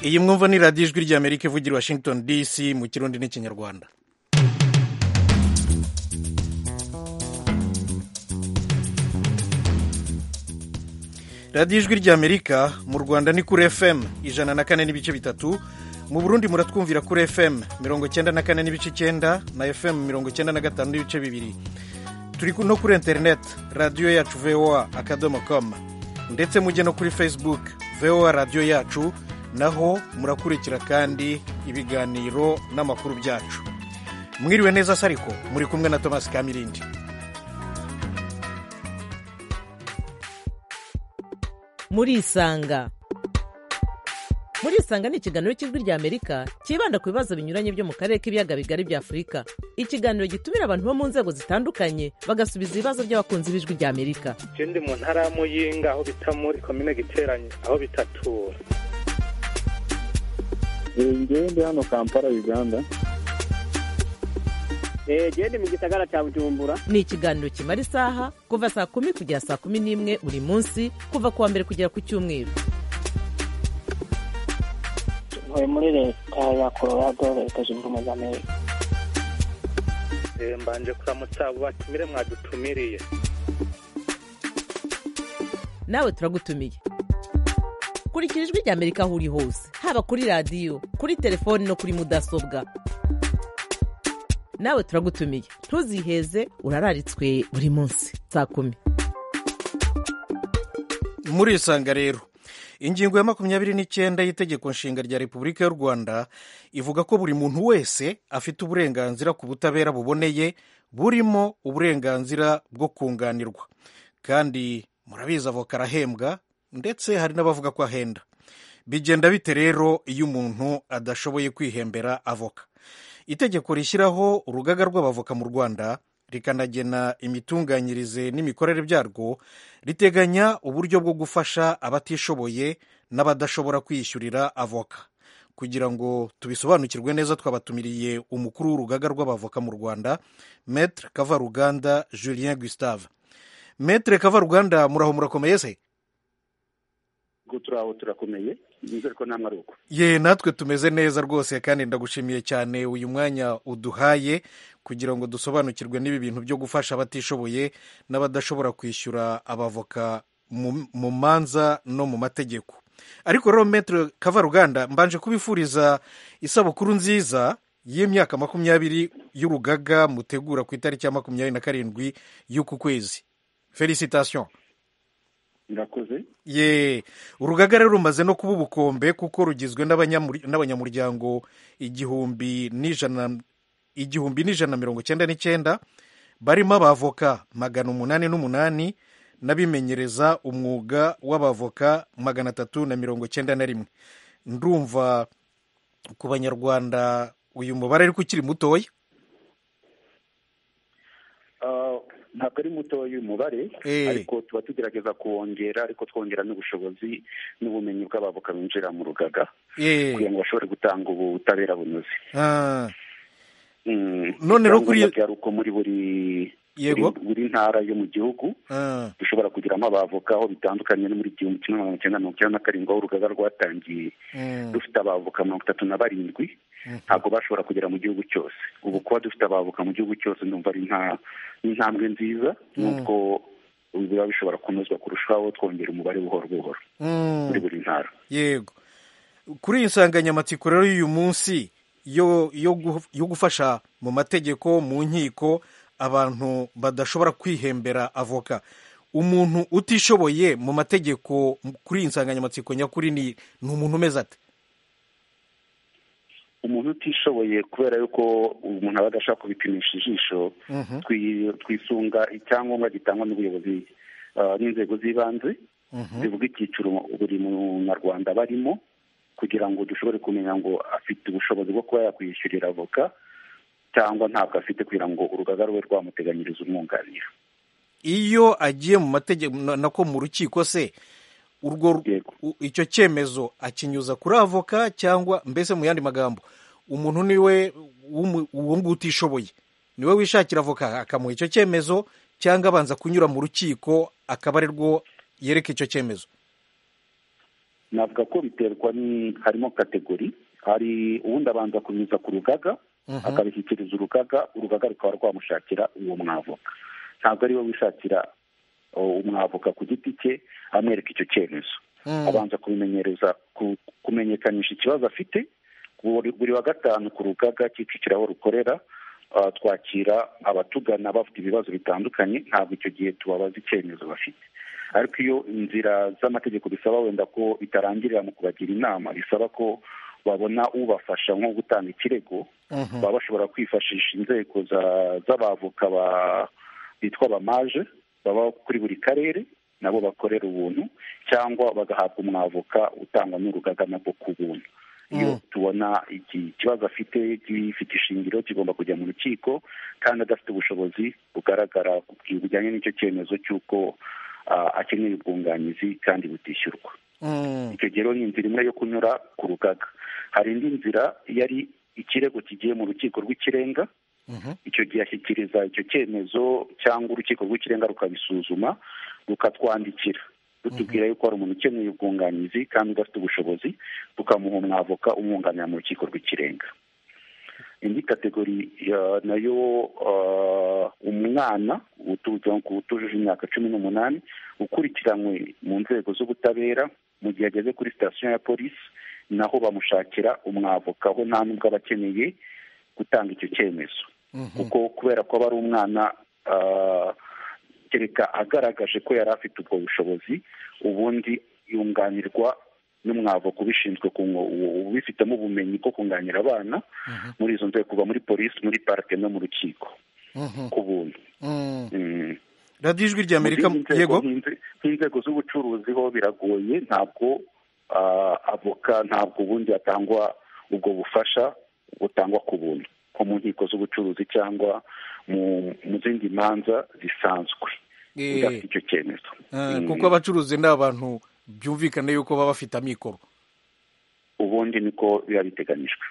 iyi mwumva ni radiyo ijwi ry'amerika ivugira washington dc mu kirundi n'ikinyarwanda radiyo ijwi ry'amerika mu rwanda ni kuri fm ijana na kane n'ibice bitatu mu burundi muratwumvira kuri fm mirongo icyenda na kane n'ibice icyenda na fm mirongo icyenda na gatanu n'ibice bibiri turi no kuri interineti radiyo yacu voa akadomo com ndetse mujye no kuri facebook voa radiyo yacu naho murakurikira kandi ibiganiro n'amakuru byacu mwiriwe neza sariko muri kumwe na tomasi kamirindi murisanga murisanga ni ikiganiro cy'ijwi rya amerika cyibanda ku bibazo binyuranye byo mu karere k'ibiyaga bigari bya afurika ikiganiro gitumira abantu bo mu nzego zitandukanye bagasubiza ibibazo by'abakunzi b'ijwi rya amerika ndi mu ntara ya muyinga aho bita muri komine giteranye aho bitatura ndi hano kampala uganda genda mu gisagara cya bujumbura ni ikiganiro kimara isaha kuva saa kumi kugera saa kumi n'imwe buri munsi kuva ku wa mbere kugera ku cyumweru ntuye muri leta ya colorado leta zunze ubumwe za amerika mbanje kuramutsa abo batumire mwadutumiriye nawe turagutumiye kurikira ijwi rya amerika aho uri hose haba kuri radiyo kuri telefoni no kuri mudasobwa nawe turagutumiye ntuziheze urararitswe buri munsi saa kumi murisanga rero ingingo ya makumyabiri n'icyenda y'itegeko nshinga rya repubulika y'u rwanda ivuga ko buri muntu wese afite uburenganzira ku butabera buboneye burimo uburenganzira bwo kunganirwa kandi murabizi avoka arahembwa ndetse hari n'abavuga ko ahenda bigenda bite rero iyo umuntu adashoboye kwihembera avoka itegeko rishyiraho urugaga rw'abavoka mu rwanda rikanagena imitunganyirize n'imikorere byarwo riteganya uburyo bwo gufasha abatishoboye n'abadashobora kwiyishyurira avoka kugira ngo tubisobanukirwe neza twabatumiriye umukuru w'urugaga rw'abavoka mu rwanda metre kavaruganda julien gustave metre kavaruganda muraho murakomeye se turaho turakomeye nizere ko namwe ari uko ye natwe tumeze neza rwose kandi ndagushimiye cyane uyu mwanya uduhaye kugira ngo dusobanukirwe n'ibi bintu byo gufasha abatishoboye n'abadashobora kwishyura abavoka mu manza no mu mategeko ariko rero metero kavaruganda mbanje kubifuriza isabukuru nziza y'imyaka makumyabiri y'urugaga mutegura ku itariki ya makumyabiri na karindwi y'uku kwezi felicitasiyo murakoze ye urugaga rero rumaze no kuba ubukombe kuko rugizwe n'abanyamuryango igihumbi n'ijana igihumbi n'ijana mirongo icyenda n'icyenda barimo abavoka magana umunani n'umunani n'abimenyereza umwuga w'abavoka magana atatu na mirongo icyenda na rimwe ndumva ku banyarwanda uyu mubare ariko ukiri mutoya ntabwo ari mutoya uyu mubare ariko tuba tugerageza kuwongera ariko twongera n'ubushobozi n'ubumenyi bw'abavoka binjira mu rugaga kugira ngo bashobore gutanga ubutabera bunoze none rero kuri uko muri buri buri ntara yo mu gihugu dushobora kugiramo abavoka aho bitandukanye no muri igihumbi kimwe magana cyenda mirongo icyenda na karindwi aho urugaga rwatangiye dufite abavoka mirongo itatu na barindwi ntabwo bashobora kugera mu gihugu cyose ubu kuba dufite abavoka mu gihugu cyose numva ari nta intambwe nziza nubwo biba bishobora kunozwa kurushaho twongera umubare buhoro buhoro muri buri ntara yego kuri iyi nsanganyamatsiko rero y'uyu munsi yo gufasha mu mategeko mu nkiko abantu badashobora kwihembera avoka umuntu utishoboye mu mategeko kuri iyi nsanganyamatsiko nyakuri ni umuntu umeze ate umuntu utishoboye kubera yuko umuntu aba adashaka kubipimisha ijisho twisunga icyangombwa gitangwa n'ubuyobozi n'inzego z'ibanze zivuga icyiciro buri munyarwanda aba arimo kugira ngo dushobore kumenya ngo afite ubushobozi bwo kuba yakwishyurira avoka cyangwa ntabwo afite kugira ngo urugaga rube rwamuteganyiriza umwunganira iyo agiye mu mategeko nako mu rukiko se urwo icyo cyemezo akinyuza kuri avoka cyangwa mbese mu yandi magambo umuntu niwe uwo nguwo utishoboye niwe wishakira avoka akamuha icyo cyemezo cyangwa abanza kunyura mu rukiko akaba arirwo yereka icyo cyemezo navuga ko biterwa ni harimo kategori hari uwundi abanza kunyuza ku rugaga akabishyikiriza urugaga urugaga rukaba rwamushakira uwo mwavoka ntabwo ariwe wishakira umwavoka ku giti cye amwereka icyo cyemezo abanza kubimenyereza kumenyekanisha ikibazo afite buri wa gatanu ku rugaga kicukira aho rukorera twakira abatugana bafite ibibazo bitandukanye ntabwo icyo gihe tubabaza icyemezo bafite ariko iyo inzira z'amategeko bisaba wenda ko bitarangirira mu kubagira inama bisaba ko babona ubafasha nko gutanga ikirego baba bashobora kwifashisha inzego z'abavoka bitwa abamaje baba kuri buri karere nabo bakorera ubuntu cyangwa bagahabwa umwavoka utangwa n'urugaga nabwo ku buntu iyo tubona iki kibazo afite gifite ishingiro kigomba kujya mu rukiko kandi adafite ubushobozi bugaragara bujyanye n'icyo cyemezo cy'uko akeneye ubwunganizi kandi butishyurwa icyo gihe rero ni inzira imwe yo kunyura ku rugaga hari indi nzira yari ikirego kigiye mu rukiko rw'ikirenga icyo gihe ashyikiriza icyo cyemezo cyangwa urukiko rw'ikirenga rukabisuzuma rukatwandikira rutubwira yuko hari umuntu ukeneye ubwunganizi kandi udafite ubushobozi tukamuha umwavoka umwunganira mu rukiko rw'ikirenga indi kategori nayo umwana utujuje imyaka cumi n'umunani ukurikiranywe mu nzego z'ubutabera mu gihe ageze kuri sitasiyo ya polisi naho bamushakira umwavoka aho nta nubwo aba akeneye gutanga icyo cyemezo kuko kubera ko aba ari umwana kereka agaragaje ko yari afite ubwo bushobozi ubundi yunganirwa n'umwavoka ubishinzwe ubifitemo ubumenyi bwo kunganira abana muri izo nzego kuva muri polisi muri parike no mu rukiko ku buntu radiyo ijwi rya amerika yego nk'inzego z'ubucuruzi ho biragoye ntabwo avoka ntabwo ubundi hatangwa ubwo bufasha butangwa ku buntu nko mu nkiko z'ubucuruzi cyangwa mu zindi manza zisanzwe udafite icyo cyemezo kuko abacuruzi ni abantu byumvikane yuko baba bafite amikoro ubundi niko biba biteganyijwe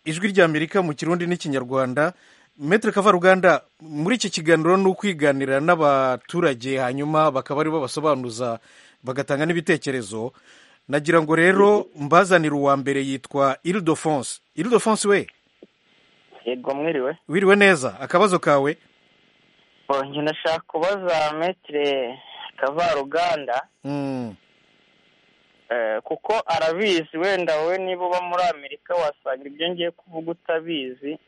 ijwi rya amerika mu kirundi n'ikinyarwanda metero kavaruganda muri iki kiganiro ni ukwiganira n'abaturage hanyuma bakaba aribo basobanuza bagatanga n'ibitekerezo nagira ngo rero mbazanire uwa mbere yitwa iridofonse iridofonse we yego mwiriwe wiriwe neza akabazo kawe njye ndashaka kubaza metire kavaruganda kuko arabizi wenda wowe niba uba muri amerika wasanga ibyo ngiye kuvuga utabizi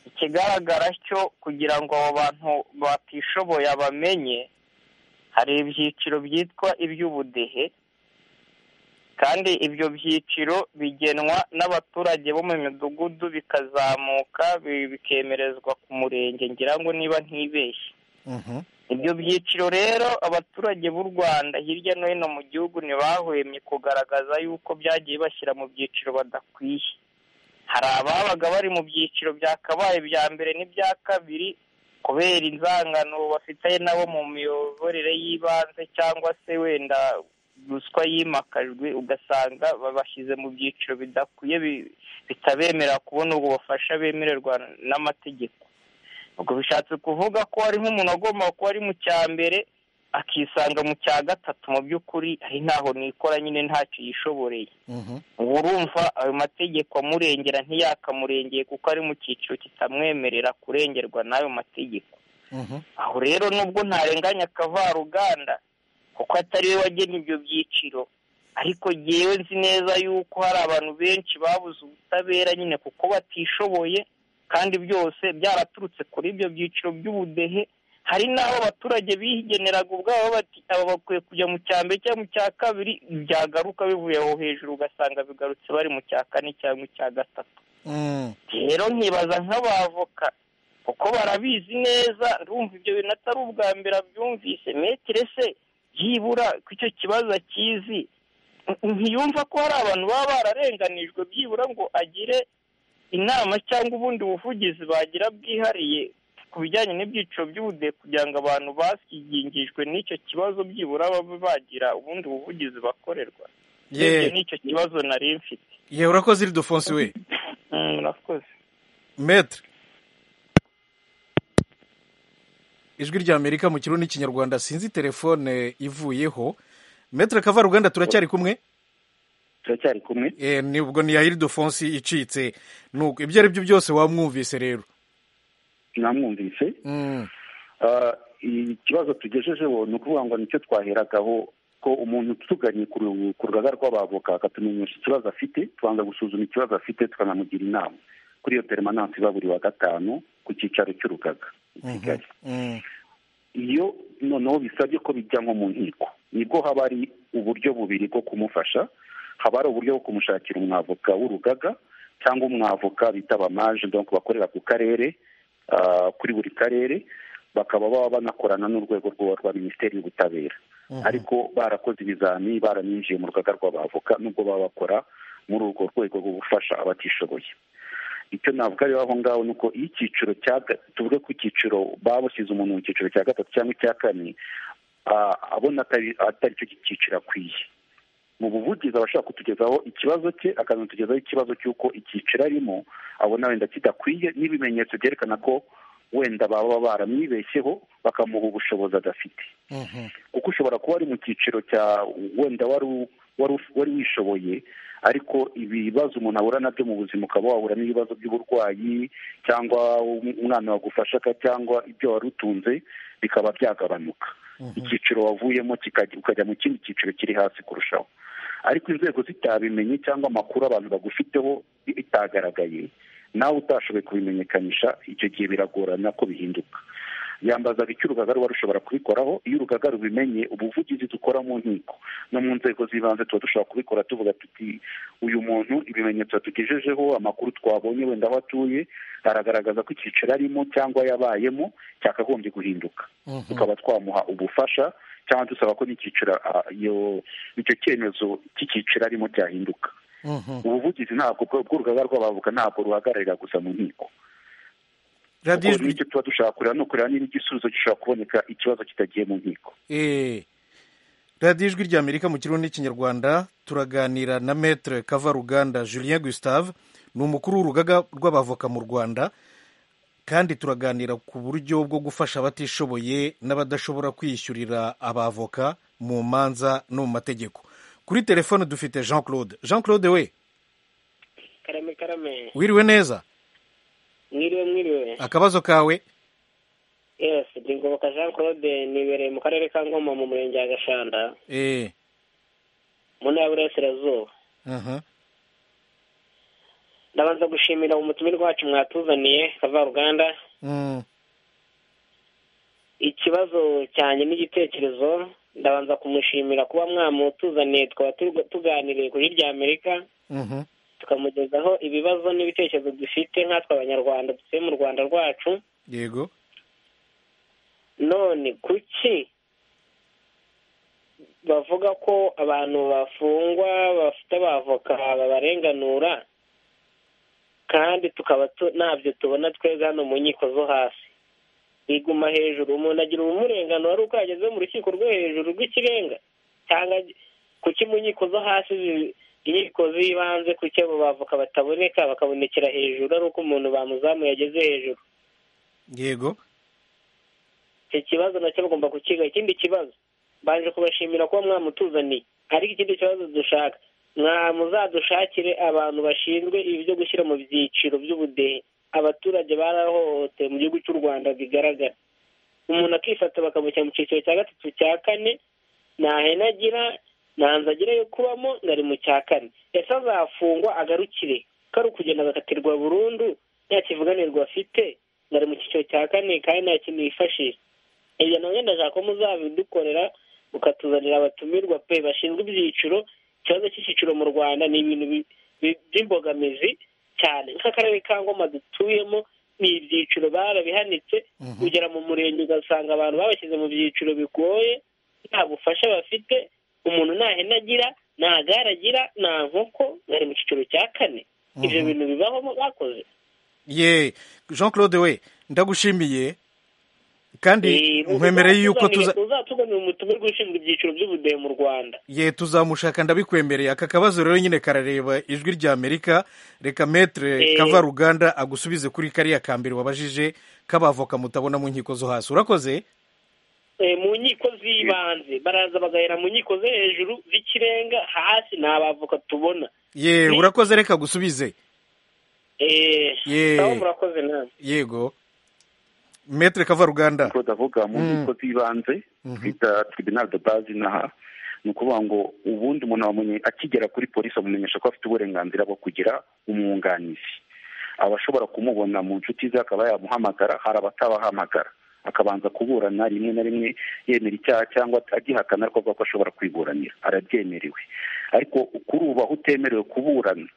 ikigaragara cyo kugira ngo abo bantu batishoboye bamenye hari ibyiciro byitwa iby'ubudehe kandi ibyo byiciro bigenwa n'abaturage bo mu midugudu bikazamuka bikemerezwa ku murenge ngira ngo niba ntibeshye ibyo byiciro rero abaturage b'u rwanda hirya no hino mu gihugu ntibahwemye kugaragaza yuko byagiye bashyira mu byiciro badakwiye hari ababaga bari mu byiciro byakabaye bya mbere n'ibya kabiri kubera inzangano bafitanye nabo mu miyoborere y'ibanze cyangwa se wenda ruswa yimakajwe ugasanga babashyize mu byiciro bidakwiye bitabemera kubona ubwo bufasha bemererwa n'amategeko ubwo bishatse kuvuga ko hari nk'umuntu agomba kuba ari mu cya mbere akisanga mu cya gatatu mu by'ukuri ari ntaho nikora nyine ntacyo yishoboreye ubu urumva ayo mategeko amurengera ntiyakamurengeye kuko ari mu cyiciro kitamwemerera kurengerwa n'ayo mategeko aho rero nubwo ntarenganya akavaruganda kuko atari we wagennye ibyo byiciro ariko ngewe nzi neza yuko hari abantu benshi babuze ubutabera nyine kuko batishoboye kandi byose byaraturutse kuri ibyo byiciro by'ubudehe hari n'aho abaturage bigeneraga ubwabo bati aba bakwiye kujya mu cya mbere cyangwa mu cya kabiri byagaruka bivuye aho hejuru ugasanga bigarutse bari mu cya kane cyangwa icya gatatu rero nkibaza nk'abavoka kuko barabizi neza ndumva ibyo bintu atari ubwa mbere abyumvise metire se byibura ku icyo kibazo akizi ntiyumva ko hari abantu baba bararenganijwe byibura ngo agire inama cyangwa ubundi buvugizi bagira bwihariye ku bijyanye n'ibyiciro by'ubudehe kugira ngo abantu bakigingijwe n'icyo kibazo byibura babe bagira ubundi buvugizi bakorerwa yewe n'icyo kibazo nari mfite yewe urakoze iri dofonsi we urakoze metre ijwi rya amerika mu kirundi n'ikinyarwanda sinzi telefone ivuyeho metero kavaruganda turacyari kumwe turacyari kumwe eh nibwo ni yahiri dofonsi icitse nuko ibyo ari byo byose wamwumvise rero namwumvise ikibazo tugejejeho ni ukuvuga ngo nicyo twaheragaho ko umuntu utuganye ku rugaga rw'abavoka akatumenyesha ikibazo afite tubanza gusuzuma ikibazo afite tukanamugira inama kuri iyo peremananse iba buri wa gatanu ku cyicaro cy'urugaga i kigali iyo noneho bisabye ko bijya nko mu nkiko nibwo haba hari uburyo bubiri bwo kumufasha haba hari uburyo bwo kumushakira umwavoka w'urugaga cyangwa umwavoka bita abamaje donc bakorera ku karere kuri buri karere bakaba baba banakorana n'urwego rwa minisiteri y'ubutabera ariko barakoze ibizami baraninjiye mu rugaga rw'abavoka nubwo baba bakora muri urwo rwego rwo gufasha abatishoboye icyo navuga rero aho ngaho ni uko iyo icyiciro tuvuge ko icyiciro babushyize umuntu mu cyiciro cya gatatu cyangwa icya kane abona atari cyo cyiciro akwiye mu buvugizi abashaka kutugezaho ikibazo cye akanatugezaho ikibazo cy'uko icyiciro arimo abona wenda kidakwiye n'ibimenyetso byerekana ko wenda baba baramwibeshyeho bakamuha ubushobozi adafite kuko ushobora kuba ari mu cyiciro cya wenda wari wishoboye ariko ibibazo umuntu ahura nabyo mu buzima ukaba wahura n'ibibazo by'uburwayi cyangwa umwana wagufasha cyangwa ibyo wari utunze bikaba byagabanuka icyiciro wavuyemo ukajya mu kindi cyiciro kiri hasi kurushaho ariko inzego zitabimenye cyangwa amakuru abantu bagufiteho bitagaragaye nawe utashoboye kubimenyekanisha icyo gihe biragorana ko bihinduka yambazaga icyo urugaga ruba rushobora kubikoraho iyo urugaga rubimenye ubuvugizi dukora mu nkiko no mu nzego z'ibanze tuba dushobora kubikora tuvuga tuti uyu muntu ibimenyetso yatugejejeho amakuru twabonye wenda aho atuye aragaragaza ko icyiciro arimo cyangwa yabayemo cyakagombye guhinduka tukaba twamuha ubufasha cyangwa dusaba ko n'icyiciro icyo cyemezo cy'icyiciro arimo cyahinduka ubuvugizi ntabwo bw'urugaga rw'abavuga ntabwo ruhagararira gusa mu nkiko kuko nicyo tuba dushaka kureba no kureba niba igisubizo gishobora kuboneka ikibazo kitagiye mu nkiko radiyo ijwi rya amerika mu kirundi n'ikinyarwanda turaganira na metere kavaruganda julien gustave ni umukuru w'urugaga rw'abavoka mu rwanda kandi turaganira ku buryo bwo gufasha abatishoboye n'abadashobora kwishyurira abavoka mu manza no mu mategeko kuri telefone dufite jean claude jean claude we karame karame wiriwe neza mwiriwe mwiriwe akabazo kawe yes ni ngoboka jean claude nibereye mu karere ka ngoma mu murenge wa gashanda eee mu ntara y'uburasirazuba aha ndabanza gushimira umutumirwa wacu mwatuzaniye kavaruganda ikibazo cyanjye n'igitekerezo ndabanza kumushimira kuba mwamutuzaniye tukaba tuganiriye kuri rya amerika tukamugezaho ibibazo n'ibitekerezo dufite nkatwe abanyarwanda dutuye mu rwanda rwacu yego none kuki bavuga ko abantu bafungwa bafite abavoka babarenganura kandi tukaba ntabyo tubona twebwe hano mu nkiko zo hasi biguma hejuru umuntu agira ubumurenganura ari uko yageze mu rukiko rwo hejuru rw'ikirenga cyangwa kuki mu nkiko zo hasi inkiko z'ibanze kuki abo bavoka bataboneka bakabonekera hejuru ari uko umuntu bamuzamuye ageze hejuru yego icyo kibazo nacyo bagomba kukiga ikindi kibazo baje kubashimira kuba mwamutuzaniye ariko ikindi kibazo dushaka mwamuzadushakire abantu bashinzwe ibi byo gushyira mu byiciro by'ubudehe abaturage barahohotewe mu gihugu cy'u rwanda bigaragara umuntu akifata bakamushyira mu cyiciro cya gatatu cya kane ntahene agira ntanze agira yo kubamo ngari mu cya kane ese azafungwa agarukire ko ari ukugenda agakatirwa burundu nta kivuganirwa afite ngari mu cyiciro cya kane kandi nta kintu yifashisha ibyo nabyo ndashaka ko muzabidukorera mukatuzanira abatumirwa pe bashinzwe ibyiciro ikibazo cy'icyiciro mu rwanda ni ibintu by'imbogamizi cyane nk'akarere ka ngoma dutuyemo ni ibyiciro barabihanitse kugera mu murenge ugasanga abantu babashyize mu byiciro bigoye nta bufasha bafite umuntu nta hene agira nta gare agira nta nkoko bari mu cyiciro cya kane ibyo bintu bibaho bakoze ye jean claude we ndagushimiye kandi nkwemereye yuko tuzatuganira umutumirwa ushinzwe ibyiciro by'ubudehe mu rwanda ye tuzamushaka ndabikwemereye aka kabazo rero nyine karareba ijwi rya amerika reka metere kavaruganda agusubize kuri kariya ka mbere wabajije k'abavoka mutabona mu nkiko zo hasi urakoze mu nkiko z'ibanze baraza bagahera mu nkiko zo hejuru z'ikirenga hasi ni abavoka tubona ye urakoze reka gusubize eee murakoze nawe yego metere kavaruganda ko ndavuga mu nkiko z'ibanze twita tribunal de base inaha ni ukuvuga ngo ubundi umuntu wamenye akigera kuri polisi amumenyesha ko afite uburenganzira bwo kugira umwunganizi aba ashobora kumubona mu nshuti ze akaba yamuhamagara hari abatabahamagara akabanza kuburana rimwe na rimwe yemera icyaha cyangwa agihakana ariko avuga ko ashobora kwiburanira arabyemerewe ariko kuri ubu aho utemerewe kuburana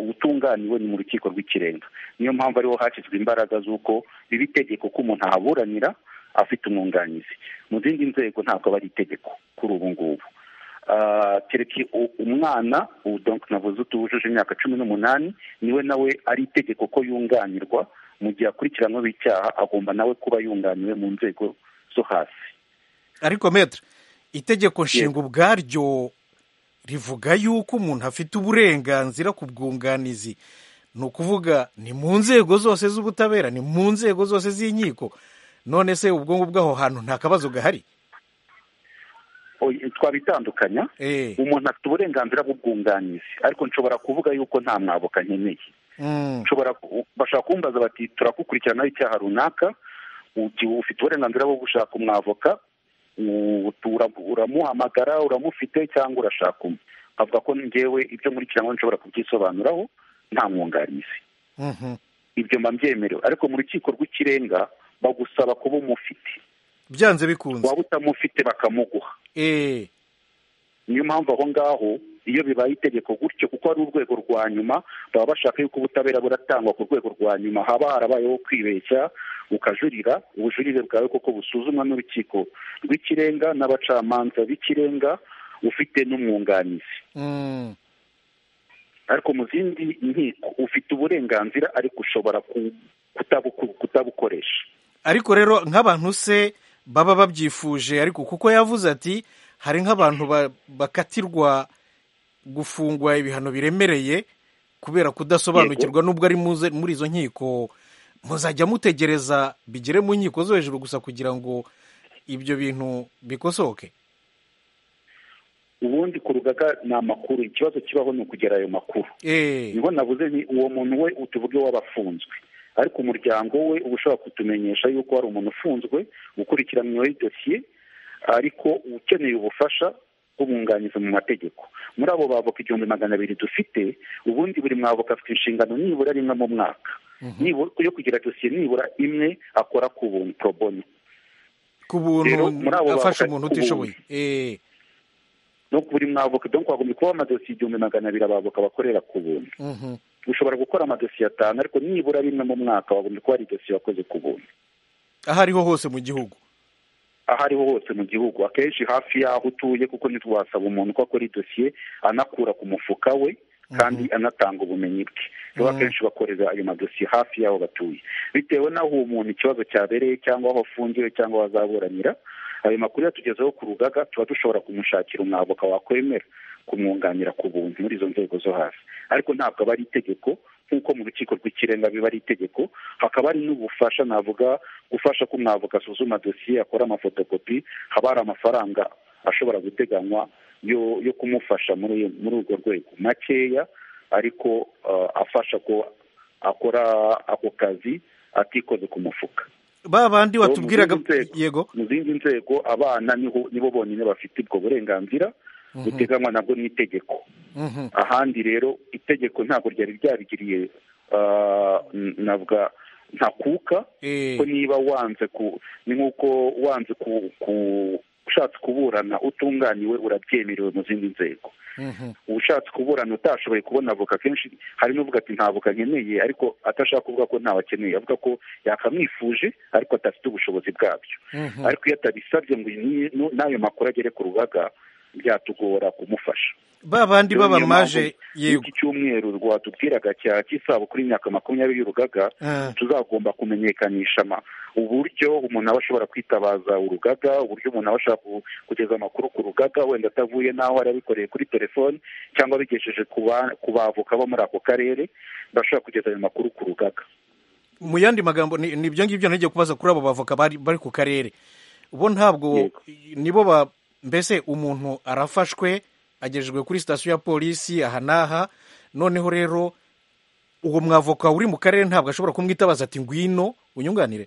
utunganiwe ni mu rukiko rw'ikirenga niyo mpamvu ariho hashyizwe imbaraga z'uko biba itegeko ko umuntu ahaburanira afite umwunganizi mu zindi nzego ntabwo aba ari itegeko kuri ubu ngubu kereke umwana navuze utujuje imyaka cumi n'umunani niwe nawe ari itegeko ko yunganirwa mu gihe akurikiranweho icyaha agomba nawe kuba yunganiwe mu nzego zo hasi ariko metere itegeko nshinga ubwaryo rivuga yuko umuntu afite uburenganzira ku bwunganizi ni ukuvuga ni mu nzego zose z'ubutabera ni mu nzego zose z'inkiko none se ubwo ngubwo aho hantu nta kabazo gahari twabitandukanya umuntu afite uburenganzira bw'ubwunganizi ariko nshobora kuvuga yuko nta mwaboka nkeneye bashobora kumbaza bati turakukurikiranaho icyaha runaka ufite uburenganzira bwo gushaka umwavoka uramuhamagara uramufite cyangwa urashaka umwe avuga ko ngewe ibyo nkurikiranyweho nshobora kubyisobanuraho nta mwunganizi ibyo mba mbyemerewe ariko mu rukiko rw'ikirenga bagusaba kuba umufite byanze bikunze waba utamufite bakamuguha niyo mpamvu aho ngaho iyo bibaye itegeko gutyo kuko ari urwego rwa nyuma baba bashaka yuko ubutabera buratangwa ku rwego rwa nyuma haba harabayeho kwibeshya ukajurira ubujurire bwawe koko busuzumwa n'urukiko rw'ikirenga n'abacamanza b'ikirenga ufite n'umwunganizi ariko mu zindi nkiko ufite uburenganzira ariko ushobora kutabukoresha ariko rero nk'abantu se baba babyifuje ariko kuko yavuze ati hari nk'abantu bakatirwa gufungwa ibihano biremereye kubera kudasobanukirwa n'ubwo ari muri izo nkiko muzajya mutegereza bigere mu nkiko zo hejuru gusa kugira ngo ibyo bintu bikosoke ubundi ku rugaga ni amakuru ikibazo kibaho ni ukugera ayo makuru niho nabuze ni uwo muntu we tuvuge w'abafunzwe ariko umuryango we uba ushobora kutumenyesha yuko hari umuntu ufunzwe ukurikiranyweho idosiye ariko ukeneye ubufasha bw'umwunganizi mu mategeko muri abo bavoka igihumbi magana abiri dufite ubundi buri mwavoka afite inshingano nibura rimwe mu mwaka yo kugira dosiye nibura imwe akora ku buntu poroboni ku buntu afasha umuntu utishoboye buri mwavoka dore ko hagombye kuba amadosiye igihumbi magana abiri abavoka bakorera ku buntu ushobora gukora amadosiye atanu ariko nibura rimwe mu mwaka wagombye kuba ari idosiye wakoze ku buntu aho ariho hose mu gihugu aho ariho hose mu gihugu akenshi hafi y'aho utuye kuko ntitwasaba umuntu ko akora idosiye anakura ku mufuka we kandi anatanga ubumenyi bwe rero akenshi bakorera ayo madosiye hafi y'aho batuye bitewe n'aho uwo muntu ikibazo cyabereye cyangwa aho afungiwe cyangwa aho azaburanira ayo makuru yatugezeho ku rugaga tuba dushobora kumushakira umwavoka wakwemera kumwunganira ku buntu muri izo nzego zo hasi ariko ntabwo aba ari itegeko nk'uko mu rukiko rw'ikirenga biba ari itegeko hakaba hari n'ubufasha navuga gufasha ko umwavoka asuzuma dosiye akora amafotokopi haba hari amafaranga ashobora guteganywa yo kumufasha muri urwo rwego makeya ariko afasha ko akora ako kazi atikoze ku mufuka ba bandi watubwiraga yego mu zindi nzego abana nibo bonyine bafite ubwo burenganzira buteganywa nabwo n'itegeko ahandi rero itegeko ntabwo ryari ryabigiriye navuga ntakuka ko niba wanze ku ni nk'uko wanze ku ushatse kuburana utunganiwe urabyemerewe mu zindi nzego ushatse kuburana utashoboye kubona avoka kenshi hari n'uvuga ati nta avoka nkeneye ariko atashaka kuvuga ko ntawe akeneye avuga ko yakamwifuje ariko adafite ubushobozi bwabyo ariko iyo atabisabye ngo n'ayo makuru agere ku rubaga byatugora kumufasha ba bandi b'abamaje yego iki cyumweru rwatubwiraga cya cy'isabukuru y'imyaka makumyabiri y'urugaga tuzagomba kumenyekanisha uburyo umuntu aba ashobora kwitabaza urugaga uburyo umuntu aba ashobora kugeza amakuru ku rugaga wenda atavuye n'aho yari abikoreye kuri telefoni cyangwa abigesheje ku bavoka bo muri ako karere bashobora kugeza ayo makuru ku rugaga mu yandi magambo ni ibyo ngibyo ntigiye kubaza kuri abo bavoka bari ku karere bo ntabwo nibo ba mbese umuntu arafashwe agejejwe kuri sitasiyo ya polisi aha n'aha noneho rero uwo mwavoka uri mu karere ntabwo ashobora kumwitabaza ati ngwino unyunganire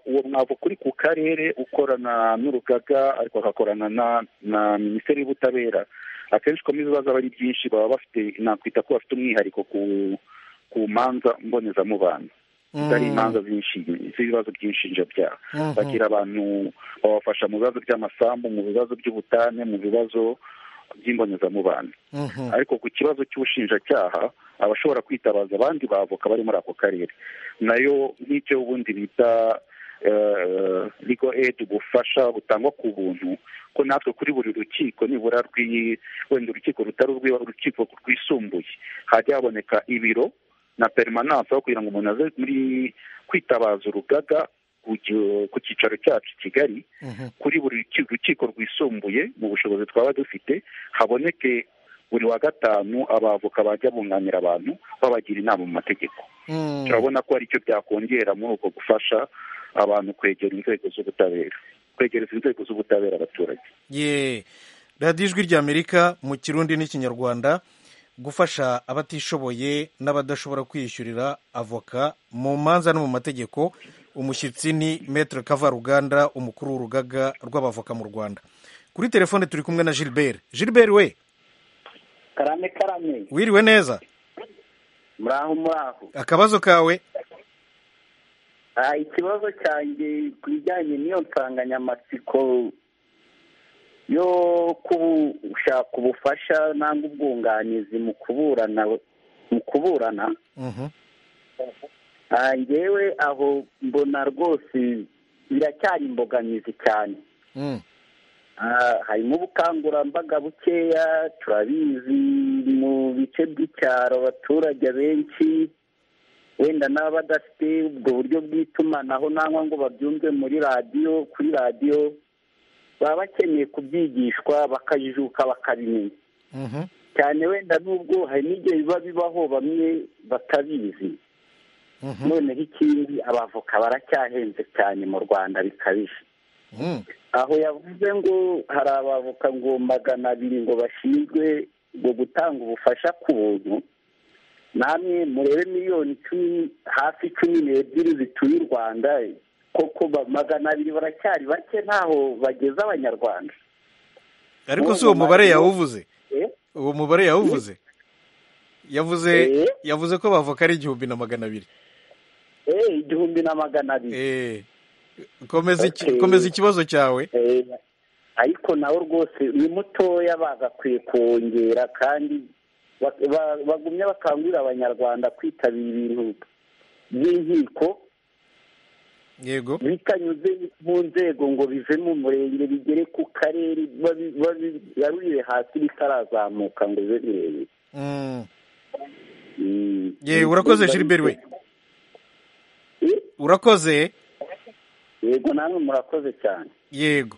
uwo mwavoka uri ku karere ukorana n'urugaga ariko agakorana na minisiteri y'ubutabera akenshi ukomeza ibibazo aba ari byinshi baba bafite nakwita ko bafite umwihariko ku manza mbonezamubano zitari imanza z'ibibazo by'inshinjabyaha bagira abantu babafasha mu bibazo by'amasambu mu bibazo by'ubutane mu bibazo by'imbonezamubano ariko ku kibazo cy'ubushinjacyaha abashobora kwitabaza abandi bavoka bari muri ako karere nayo nk'icyo ubundi bita ligo edi ubufasha butangwa ku buntu ko natwe kuri buri rukiko nibura wenda urukiko rutari urukiko rwisumbuye hajya haboneka ibiro na perimananse aho kugira ngo umuntu aze muri kwitabaza urugaga ku cyicaro cyacu i kigali kuri buri rukiko rwisumbuye mu bushobozi twaba dufite haboneke buri wa gatanu abavoka bajya bunganira abantu babagira inama mu mategeko turabona ko aricyo byakongera muri uko gufasha abantu kwegera inzego z'ubutabera kwegereza inzego z'ubutabera abaturage ye radiyo ijwi ry'amerika mu kirundi n'ikinyarwanda gufasha abatishoboye n'abadashobora kwiyishyurira avoka mu manza no mu mategeko umushyitsi ni metere kavaruganda umukuru w'urugaga rw'abavoka mu rwanda kuri telefone turi kumwe na gilbert gilbert we karame karame wiriwe neza muraho muraho akabazo kawe ikibazo cyanjye ku bijyanye n'iyo nsanganyamatsiko yo gushaka ubufasha nangwa ubwunganizi mu kuburana mu kuburana ngewe aho mbona rwose biracyari imbogamizi cyane harimo ubukangurambaga bukeya turabizi mu bice by'icyaro abaturage benshi wenda n'abadafite ubwo buryo bw'itumanaho nangwa ngo babyumve muri radiyo kuri radiyo baba bakeneye kubyigishwa bakajijuka bakabimenya cyane wenda n'ubwo hari n'igihe biba bibaho bamwe batabizi noneho ikindi abavoka baracyahenze cyane mu rwanda bikabije aho yavuze ngo hari abavoka ngo magana abiri ngo bashinzwe ngo gutanga ubufasha ku buntu namwe murebe miliyoni icumi hafi cumi n'ebyiri zituye u rwanda koko magana abiri baracyari bake ntaho bageza abanyarwanda ariko si uwo mubare yawuvuze uwo mubare yawuvuze yavuze yavuze ko bavuka ari igihumbi na magana abiri igihumbi na magana abiri komeza ikibazo cyawe ariko nawe rwose ni mutoya bagakwiye kongera kandi bagumye bakangurira abanyarwanda kwitabira ibintu by'inkiko yego bitanyuze mu nzego ngo bive mu murenge bigere ku karere babigarurire hasi bitarazamuka ngo bibe birebire yewe urakoze Gilbert we urakoze yego namwe murakoze cyane yego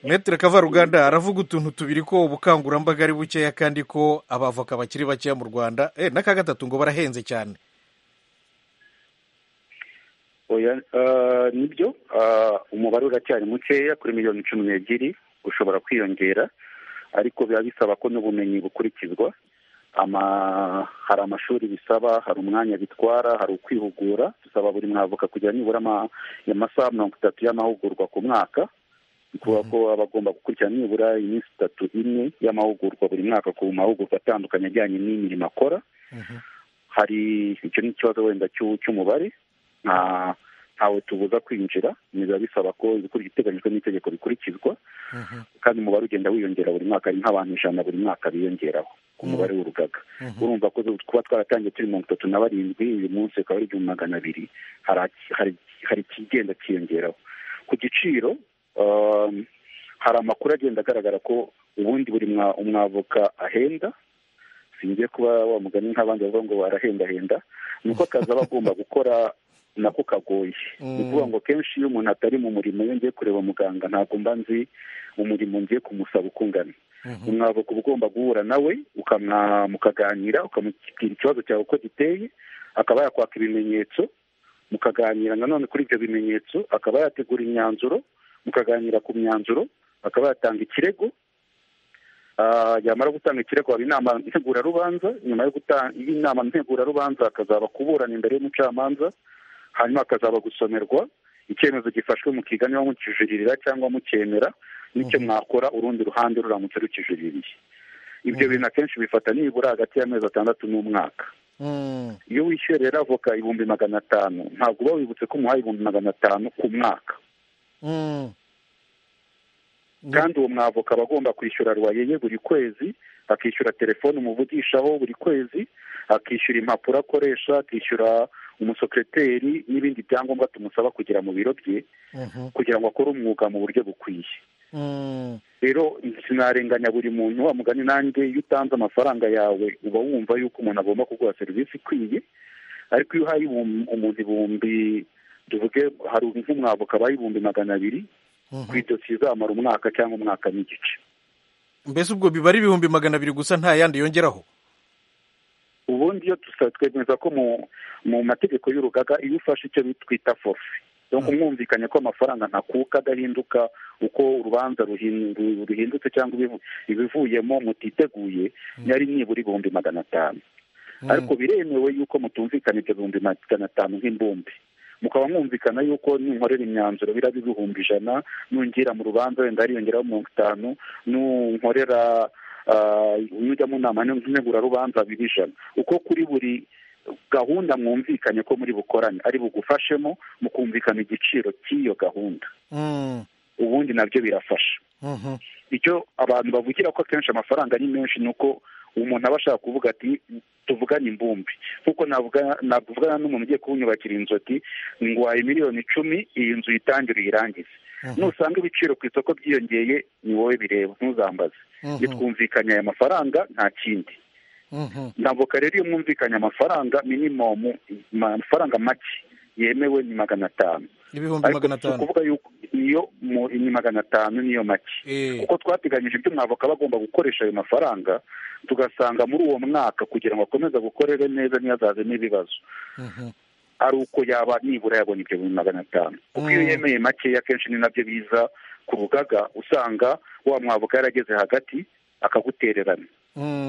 metere kavaruganda aravuga utuntu tubiri ko ubukangurambaga ari bukeya kandi ko abavoka bakiri bakeya mu rwanda n'aka gatatu ngo barahenze cyane nibyo umubare uracyari mukeya kuri miliyoni cumi n'ebyiri ushobora kwiyongera ariko biba bisaba ko n'ubumenyi bukurikizwa hari amashuri bisaba hari umwanya bitwara hari ukwihugura bisaba buri mwavoka kugira nibura amasaha mirongo itatu y'amahugurwa ku mwaka kuba ko aba agomba gukurikirana nibura iminsi itatu ine y'amahugurwa buri mwaka ku mahugurwa atandukanye ajyanye n'imirimo akora hari icyo ni ikibazo wenda cy'umubare ntawe tubuza kwinjira biba bisaba ko ibiteganyijwe n'itegeko bikurikizwa kandi umubare ugenda wiyongera buri mwaka ari nk'abantu ijana buri mwaka biyongeraho ku mubare w'urugaga urumva ko kuba twaratangiye turi mirongo itatu na barindwi uyu munsi ukaba ari igihumbi magana abiri hari ikigenda cyiyongeraho ku giciro hari amakuru agenda agaragara ko ubundi buri umwavoka ahenda singiye kuba wamugani nk'abandi bavuga ngo barahendahenda ni uko akazi aba agomba gukora nako kagoye ni ukuvuga ngo kenshi iyo umuntu atari mu murimo iyo ngiye kureba muganga ntabwo mba nzi umurimo ngiye kumusaba ukungana umwavoka uba ugomba guhura nawe mukaganira ukamubwira ikibazo cyawe uko giteye akaba yakwaka ibimenyetso mukaganira nanone kuri ibyo bimenyetso akaba yategura imyanzuro mukaganira ku myanzuro akaba yatanga ikirego yamara gutanga ikirego haba inama ntegurarubanza nyuma y'inama ntegurarubanza hakazaba kuburana imbere y'umucamanza hanyuma hakazaba gusomerwa icyemezo gifashwe mukigane mukijuririra cyangwa mukemera n'icyo mwakora urundi ruhande ruramutse rukijuriririye ibyo bintu akenshi bifata nibura hagati y'amezi atandatu n'umwaka iyo wishyuye rero avoka ibihumbi magana atanu ntabwo uba wibutse ko umuhaye ibihumbi magana atanu ku mwaka kandi uwo mwavoka aba agomba kwishyura ruwaye ye buri kwezi akishyura telefone umuvugishaho buri kwezi akishyura impapuro akoresha akishyura umusekreteri n'ibindi byangombwa tumusaba kugira mu biro bye kugira ngo akore umwuga mu buryo bukwiye rero sinarenganya buri muntu wa mugani nanjye iyo utanze amafaranga yawe uba wumva yuko umuntu agomba kuguha serivisi ikwiye ariko iyo uhaye umuntu ibihumbi tuvuge hari nk'umwavoka abaye ibihumbi magana abiri ku idosiye izamara umwaka cyangwa umwaka n'igice mbese ubwo biba ari ibihumbi magana abiri gusa nta yandi yongeraho ubundi iyo twemeza ko mu mategeko y'urugaga iyo ufashe icyo twita forufe umwumvikanye ko amafaranga ntakuka adahinduka uko urubanza ruhindutse cyangwa ibivuyemo mutiteguye yari nibura ibihumbi magana atanu ariko biremewe yuko mutumvikana ibyo bihumbi magana atanu nk'imbumbi mukaba mwumvikana yuko ninkorera imyanzuro biraba ibihumbi ijana nungira mu rubanza wenda hariyongeraho mirongo itanu nunkorera nujya mu nama ntegurarubanza biba ijana uko kuri buri gahunda mwumvikanye ko muri bukorane ari bugufashemo mukumvikana igiciro cy'iyo gahunda ubundi nabyo birafasha icyo abantu bavugira ko akenshi amafaranga ari menshi ni uko umuntu aba ashaka kuvuga ati tuvugane imbumbi kuko navugana n'umuntu ugiye kuwunyubakira inzu ati nguhaye miliyoni icumi iyi nzu uyitangire uyirangize nusanga ibiciro ku isoko byiyongeye ni wowe bireba ntuzambaze twumvikanye aya mafaranga nta kindi ntabwo rero iyo mwumvikanye amafaranga minimumu amafaranga make yemewe ni magana atanu ibihumbi magana atanu kuvuga yuko niyo ni magana atanu niyo make kuko twateganyije ibyo mwavoka bagomba gukoresha ayo mafaranga tugasanga muri uwo mwaka kugira ngo akomeze gukorere neza ntiyazazemo ibibazo ari uko yaba nibura yabonye ibyo bintu magana atanu kuko iyo yemeye makeya akenshi ni nabyo biza ku rugaga usanga wa mwavoka yarageze hagati akagutererana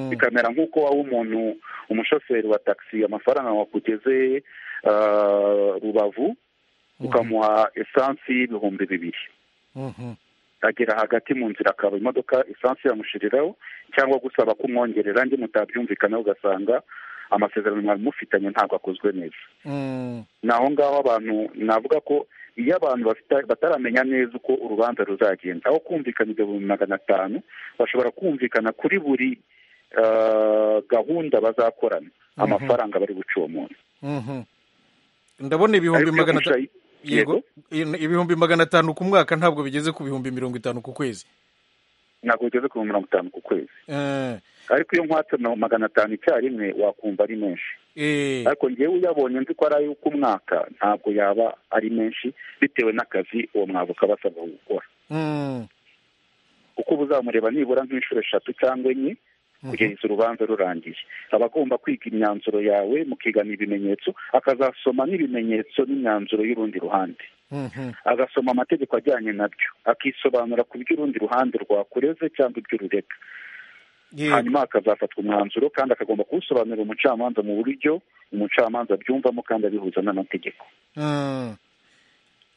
bikamera nk'uko waba umuntu umushoferi wa taxi amafaranga wakugeze rubavu ukamuha esansi y'ibihumbi bibiri agera hagati mu nzira akaba imodoka esansi yamushiriraho cyangwa gusaba ko umwongerera andi mutabyumvikana ugasanga amasezerano mwari mufitanye ntabwo akozwe neza ni aho ngaho abantu navuga ko iyo abantu bataramenya neza uko urubanza ruzagenda aho kumvikana ibihumbi magana atanu bashobora kumvikana kuri buri gahunda bazakorana amafaranga bari buce uwo muntu ndabona ibihumbi magana atanu yego ibihumbi magana atanu ku mwaka ntabwo bigeze ku bihumbi mirongo itanu ku kwezi ntabwo bigeze ku mirongo itanu ku kwezi ariko iyo nkwatse magana atanu icyarimwe wakumva ari menshi ariko ngewe uyabonye nzi ko ari ay'uk'umwaka ntabwo yaba ari menshi bitewe n'akazi uwo mwavoka aba asabwa gukora kuko uba uzamureba nibura nk'inshuro eshatu cyangwa enye kugeza urubanza rurangiye aba agomba kwiga imyanzuro yawe mukigana ibimenyetso akazasoma n'ibimenyetso n'imyanzuro y'urundi ruhande agasoma amategeko ajyanye nabyo akisobanura ku by'urundi ruhande rwakureze cyangwa iby'ururega hanyuma akazafatwa umwanzuro kandi akagomba kuwusobanurira umucamanza mu buryo umucamanza abyumvamo kandi abihuza n'amategeko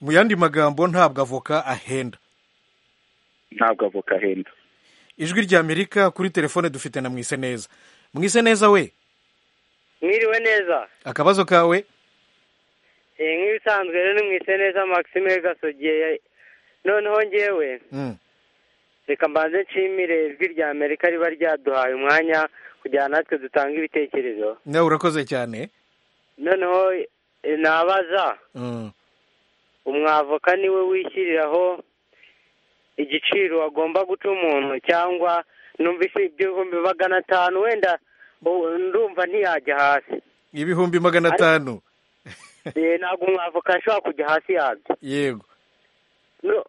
mu yandi magambo ntabwo avoka ahenda ntabwo avoka ahenda ijwi ry'amerika kuri telefone dufite na mwise neza mwise neza we mwiriwe neza akabazo kawe nk'ibisanzwe rero ni mwise neza maxime gasogeye noneho ngewe reka mbanze nshimire ijwi rya amerika riba ryaduhaye umwanya kugira natwe dutanga ibitekerezo nawe urakoze cyane noneho nabaza umwavoka niwe wishyiriraho igiciro agomba guca umuntu cyangwa numvise ibihumbi magana atanu wenda ndumva ntiyajya hasi ibihumbi magana atanu ntabwo umwavoka ashobora kujya hasi yabyo yego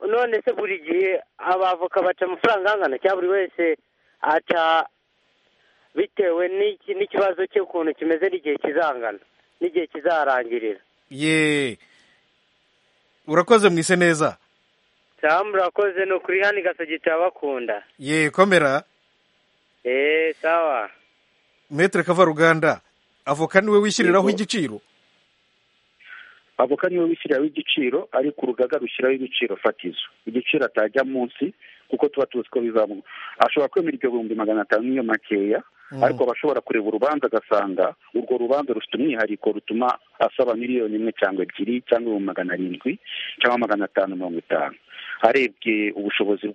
none se buri gihe abavoka baca amafaranga angana cyangwa buri wese aca bitewe n'ikibazo cy'ukuntu kimeze n'igihe kizangana n'igihe kizarangirira ye urakoze mwise neza cyangwa urakoze ni ukuri hano igasogi cyabakunda ye komera eee sawa metere kavaruganda avoka niwe wishyiriraho igiciro avoka niwe wishyiriraho igiciro ariko urugaga rushyiraho ibiciro fatizo igiciro atajya munsi kuko tuba tuzi ko bizamuka ashobora kwemera ibyo bihumbi magana atanu niyo makeya ariko aba ashobora kureba urubanza agasanga urwo rubanza rufite umwihariko rutuma asaba miliyoni imwe cyangwa ebyiri cyangwa ibihumbi magana arindwi cyangwa magana atanu mirongo itanu arebye ubushobozi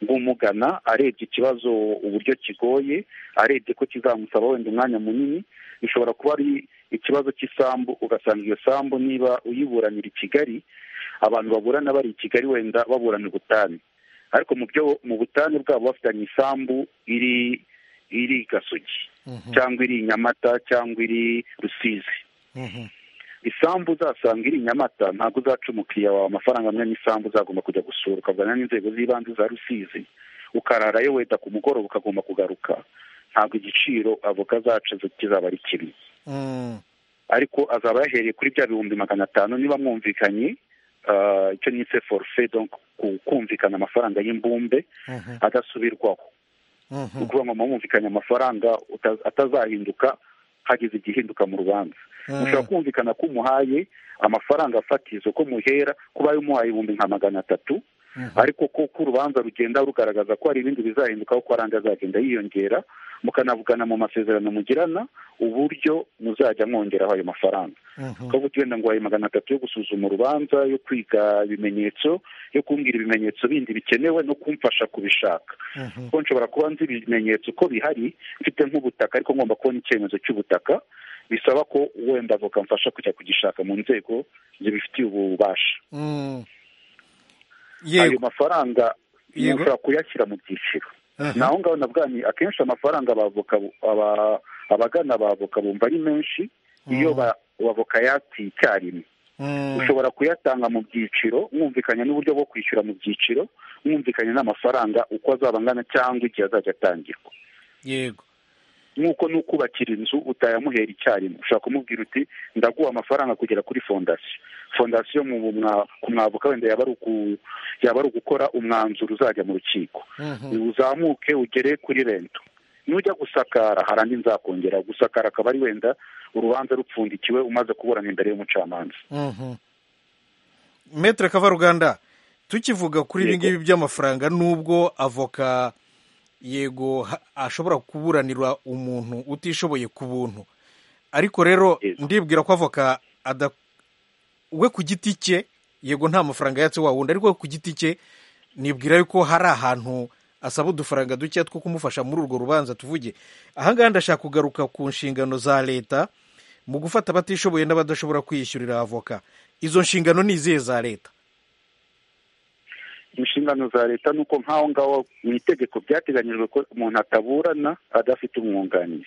bw'umugana arebye ikibazo uburyo kigoye arebye ko kizamusaba wenda umwanya munini bishobora kuba ari ikibazo cy'isambu ugasanga iyo sambu niba uyiburanira i kigali abantu baburana bari i kigali wenda baburana ubutane ariko mu byo mu butane bwabo bafitanye isambu iri iri gasogi cyangwa iri nyamata cyangwa iri rusizi isambu uzasanga iri nyamata ntabwo uzaca umukiriya wawe amafaranga amwe n'isambu uzagomba kujya gusura ukavugana n'inzego z'ibanze za rusizi ukararayo weda ku mugoroba ukagomba kugaruka ntabwo igiciro avoka zacu kizaba ari kibi ariko azaba yahereye kuri bya bihumbi magana atanu niba mwumvikanye icyo nise forufe kumvikana amafaranga y'imbumbe adasubirwaho ni ukuvuga ngo mwumvikanye amafaranga atazahinduka hagize igihinduka mu rubanza mushobora kumvikana ko umuhaye amafaranga fatizo ko muhera kuba umuhaye ibihumbi nka magana atatu ariko ko urubanza rugenda rugaragaza ko hari ibindi bizahindukaho ko aranga azagenda yiyongera mukanavugana mu masezerano mugirana uburyo muzajya mwongeraho ayo mafaranga ukavuga uti wenda ngo waye magana atatu yo gusuzuma urubanza yo kwiga ibimenyetso yo kumbwira ibimenyetso bindi bikenewe no kumfasha kubishaka kuko nshobora kuba nzi ibimenyetso ko bihari mfite nk'ubutaka ariko ngomba kubona icyemezo cy'ubutaka bisaba ko wenda avoka mfasha kujya kugishaka mu nzego zibifitiye ububasha ayo mafaranga ushobora kuyashyira mu byiciro ni aho ngaho nabwanye akenshi amafaranga abagana abavoka bumva ari menshi iyo abavoka yatsi icyarimwe ushobora kuyatanga mu byiciro mwumvikanye n'uburyo bwo kwishyura mu byiciro mwumvikanye n'amafaranga uko azaba angana cyangwa igihe azajya atangirwa yego nk'uko n'ukubakira inzu utayamuhera icyarimwe ushobora kumubwira uti ndaguha amafaranga kugera kuri fondasiyo fondasiyo ku mwavuka wenda yaba ari ugukora umwanzuro uzajya mu rukiko uzamuke ugere kuri rento nujya gusakara hari andi nzakongera gusakara akaba ari wenda urubanza rupfundikiwe umaze kuburana imbere y'umucamanza metere kavaruganda tukivuga kuri ibi ngibi by'amafaranga n'ubwo avoka yego ashobora kuburanira umuntu utishoboye ku buntu ariko rero ndibwira ko avoka we ku giti cye yego nta mafaranga yatse wa wundi ariko we ku giti cye nibwira yuko hari ahantu asaba udufaranga duke two kumufasha muri urwo rubanza tuvuge ahangaha ndashaka kugaruka ku nshingano za leta mu gufata abatishoboye n'abadashobora kwiyishyurira avoka izo nshingano ni izihe za leta inshingano za leta ni uko nk'aho ngaho mu itegeko byateganyijwe ko umuntu ataburana adafite umwunganizi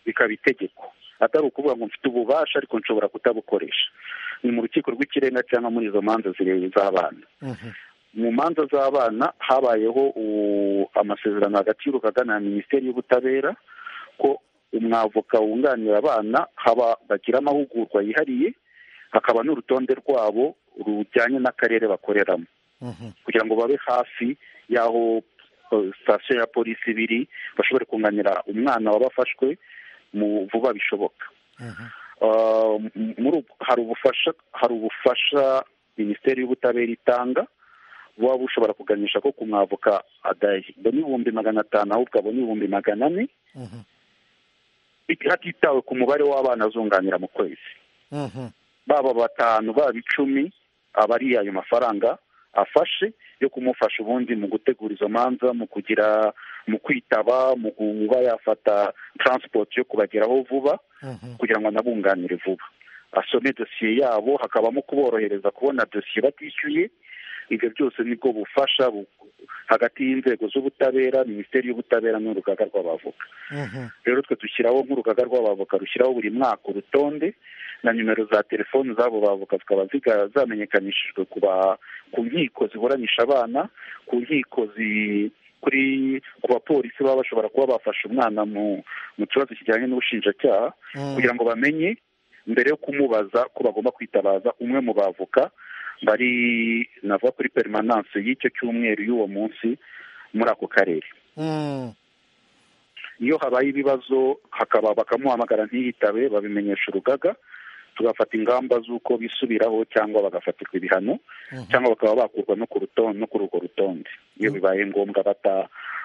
bikaba itegeko atari ukuvuga ngo mfite ububasha ariko nshobora kutabukoresha ni mu rukiko rw'ikirenga cyangwa muri izo manza zireba z'abana mu manza z'abana habayeho amasezerano hagati y'urugaga na minisiteri y'ubutabera ko umwavoka wunganira abana haba bagira amahugurwa yihariye hakaba n'urutonde rwabo rujyanye n'akarere bakoreramo kugira ngo babe hafi y'aho sitasiyo ya polisi ibiri bashobore kunganira umwana wabafashwe mu vuba bishoboka hari ubufasha hari ubufasha minisiteri y'ubutabera itanga buba bushobora kuganisha ko ku mwavoka adabona ibihumbi magana atanu ahubwo abona ibihumbi magana ane hatitawe ku mubare w'abana azunganira mu kwezi baba batanu baba icumi aba ari ayo mafaranga afashe yo kumufasha ubundi mu gutegura izo manza mu kugira mu kwitaba mu kuba yafata taransipoti yo kubageraho vuba kugira ngo anabunganire vuba asome dosiye yabo hakabamo kuborohereza kubona dosiye batishyuye ibyo byose nibwo bufasha hagati y'inzego z'ubutabera minisiteri y'ubutabera n'urugaga rw'abavoka rero twe dushyiraho nk'urugaga rw'abavoka rushyiraho buri mwaka urutonde na nimero za telefoni z'abo bavoka zikaba zamenyekanishijwe ku nkiko ziburanisha abana ku nkiko kuri ku bapolisi baba bashobora kuba bafashe umwana mu kibazo kijyanye n'ubushinjacyaha kugira ngo bamenye mbere yo kumubaza ko bagomba kwitabaza umwe mu bavoka bari nava kuri perimananse y'icyo cyumweru y'uwo munsi muri ako karere iyo habaye ibibazo hakaba bakamuhamagara ntiyitabe babimenyesha urugaga tugafata ingamba z'uko bisubiraho cyangwa bagafatirwa ibihano cyangwa bakaba bakurwa no ku rutonde no kuri urwo rutonde iyo bibaye ngombwa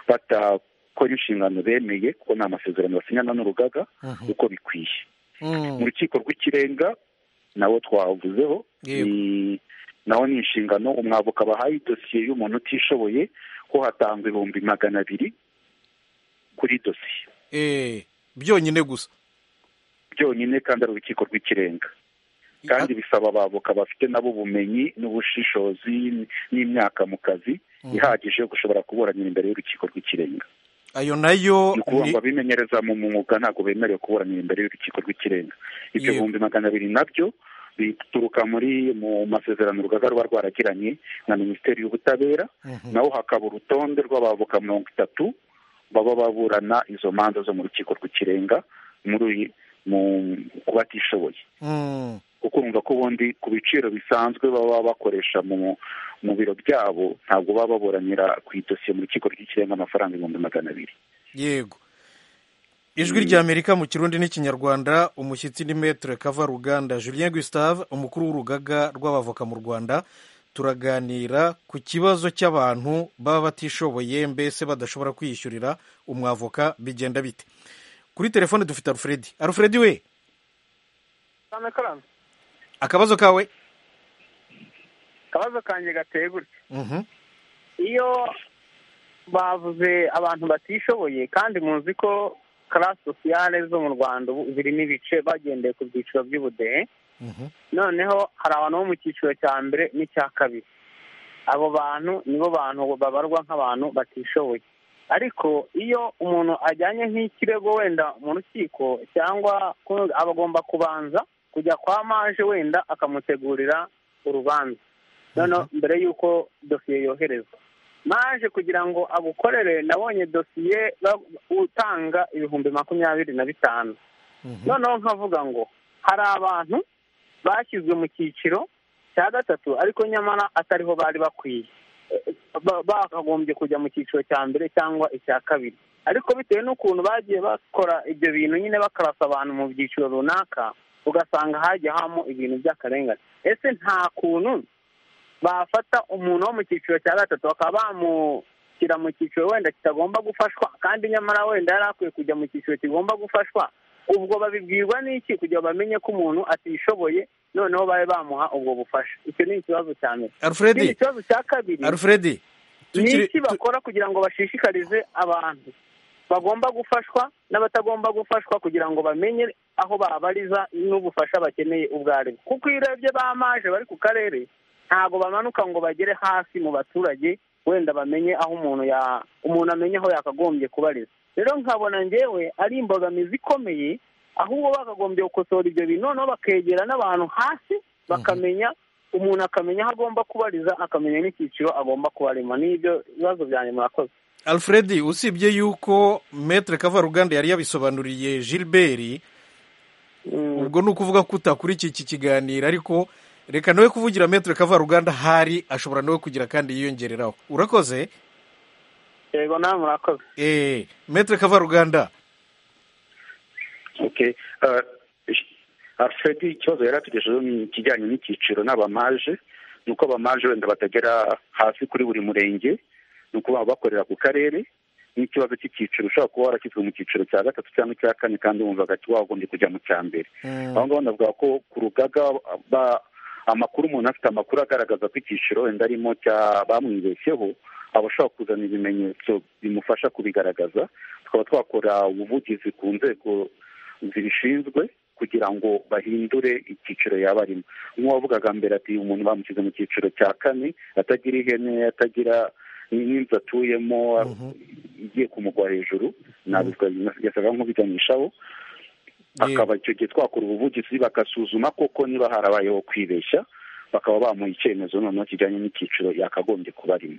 batakora inshingano bemeye kuko ni amasezerano basinyana n'urugaga uko bikwiye mu rukiko rw'ikirenga nawo twavuzeho naho ni inshingano umwavoka bahaye idosiye y'umuntu utishoboye ko hatangwa ibihumbi magana abiri kuri dosiye byonyine gusa byonyine kandi ari urukiko rw'ikirenga kandi bisaba abavoka bafite nabo ubumenyi n'ubushishozi n'imyaka mu kazi ihagije yo gushobora kuburanira imbere y'urukiko rw'ikirenga ayo nayo ni ukuvuga ngo abimenyereza mu mwuga ntabwo bemerewe kuburanira imbere y'urukiko rw'ikirenga ibyo bihumbi magana abiri nabyo bituruka muri mu masezerano urugaga ruba rwaragiranye na minisiteri y'ubutabera naho hakaba urutonde rw'abavoka mirongo itatu baba baburana izo manza zo mu rukiko rw'ikirenga muri ku batishoboye kuko urumva ko ubundi ku biciro bisanzwe baba bakoresha mu biro byabo ntabwo baba baburanira ku idosiye mu rukiko rw'ikirenga amafaranga ibihumbi magana abiri yego ijwi ry'amerika mu kirundi n'ikinyarwanda umushyitsi ni metere kava ruganda julien gustave umukuru w'urugaga rw'abavoka mu rwanda turaganira ku kibazo cy'abantu baba batishoboye mbese badashobora kwiyishyurira umwavoka bigenda bite kuri telefone dufite alfredi alfredi we akabazo kawe akabazo kanjye gateye gutya iyo bavuze abantu batishoboye kandi muzi ko karasi sosiyale zo mu rwanda zirimo ibice bagendeye ku byiciro by'ubudehe noneho hari abantu bo mu cyiciro cya mbere n'icya kabiri abo bantu nibo bantu babarwa nk'abantu batishoboye ariko iyo umuntu ajyanye nk'ikirego wenda mu rukiko cyangwa aba agomba kubanza kujya kwa maje wenda akamutegurira urubanza noneho mbere y'uko dosiye yoherezwa maje kugira ngo agukorere nabonye dosiye utanga ibihumbi makumyabiri na bitanu noneho nkavuga ngo hari abantu bashyizwe mu cyiciro cya gatatu ariko nyamara atariho bari bakwiye bakagombye kujya mu cyiciro cya mbere cyangwa icya kabiri ariko bitewe n'ukuntu bagiye bakora ibyo bintu nyine bakarasa abantu mu byiciro runaka ugasanga hajya habamo ibintu by'akarengane ese nta kuntu bafata umuntu wo mu cyiciro cya gatatu bakaba bamushyira mu cyiciro wenda kitagomba gufashwa kandi nyamara wenda yari akwiye kujya mu cyiciro kigomba gufashwa ubwo babibwirwa n'iki kugira bamenye ko umuntu atishoboye noneho babe bamuha ubwo bufasha icyo ni ikibazo cya mbere alfredi ikibazo cya kabiri alfredi ni iki bakora kugira ngo bashishikarize abantu bagomba gufashwa n'abatagomba gufashwa kugira ngo bamenye aho babariza n'ubufasha bakeneye ubwo ari bwo kuko iyo urebye bamaje bari ku karere ntabwo bamanuka ngo bagere hasi mu baturage wenda bamenye aho umuntu ya umuntu amenye aho yakagombye kubariza rero nkabona ngewe ari imbogamizi ikomeye ahubwo bakagombye gukosora ibyo bintu noneho bakegera n'abantu hasi bakamenya umuntu akamenya aho agomba kubariza akamenya n'icyiciro agomba kubarema n'ibyo bibazo byanjye murakoze alfred usibye yuko metere kavaruganda yari yabisobanuriye gilbert ubwo ni ukuvuga ko utakurikiye iki kiganiro ariko reka nawe kuvugira metero kavaruganda hari ashobora nawe kugira kandi yiyongereraho urakoze yego nawe murakoze eee metero kavaruganda oke alfred ikibazo yari atugejejeho ni ikijyanye n'icyiciro n'abamaje ni uko abamaje wenda batagera hasi kuri buri murenge ni uko baba bakorera ku karere n'ikibazo cy'icyiciro ushobora kuba warashyizwe mu cyiciro cya gatatu cyangwa icya kane kandi wumva agati wagombye kujya mu cya mbere aho ngaho navuga ko ku rugaga amakuru umuntu afite amakuru agaragaza ko icyiciro wenda arimo bamwibeshyeho aba ashobora kuzana ibimenyetso bimufasha kubigaragaza tukaba twakora ubuvugizi ku nzego zibishinzwe kugira ngo bahindure icyiciro yaba arimo nk'uwavugaga mbere ati umuntu bamushyize mu cyiciro cya kane atagira ihene atagira n'inzu atuyemo igiye kumugwa hejuru ntabwo yasaga nk'ubiganishaho akaba icyo gihe twakora ubuvugizi bagasuzuma koko niba harabayeho kwibeshya bakaba bamuha icyemezo noneho kijyanye n'icyiciro yakagombye kuba arimo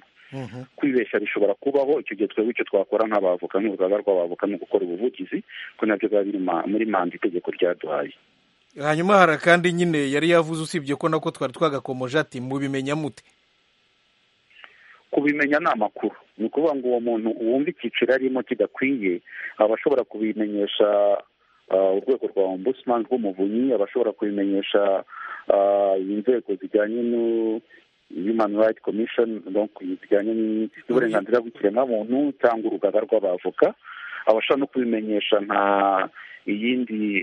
kwibeshya bishobora kubaho icyo gihe twebwe icyo twakora nk'abavoka nk'urugaga rw'abavoka ni ugukora ubuvugizi ko nabyo biba biri muri manda itegeko ryaduhaye hanyuma hari akandi nyine yari yavuze usibye ko nako twari twagakomoje ati mubimenya mute kubimenya ni amakuru ni ukuvuga ngo uwo muntu wumva icyiciro arimo kidakwiye aba ashobora kubimenyesha urwego rwa ombudsman rw'umuvunyi aba ashobora kubimenyesha inzego zijyanye human right commission zijyanye n'uburenganzira bw'ikiremwamuntu cyangwa urugaga rw'abavoka aba ashobora no kubimenyesha nka iyindi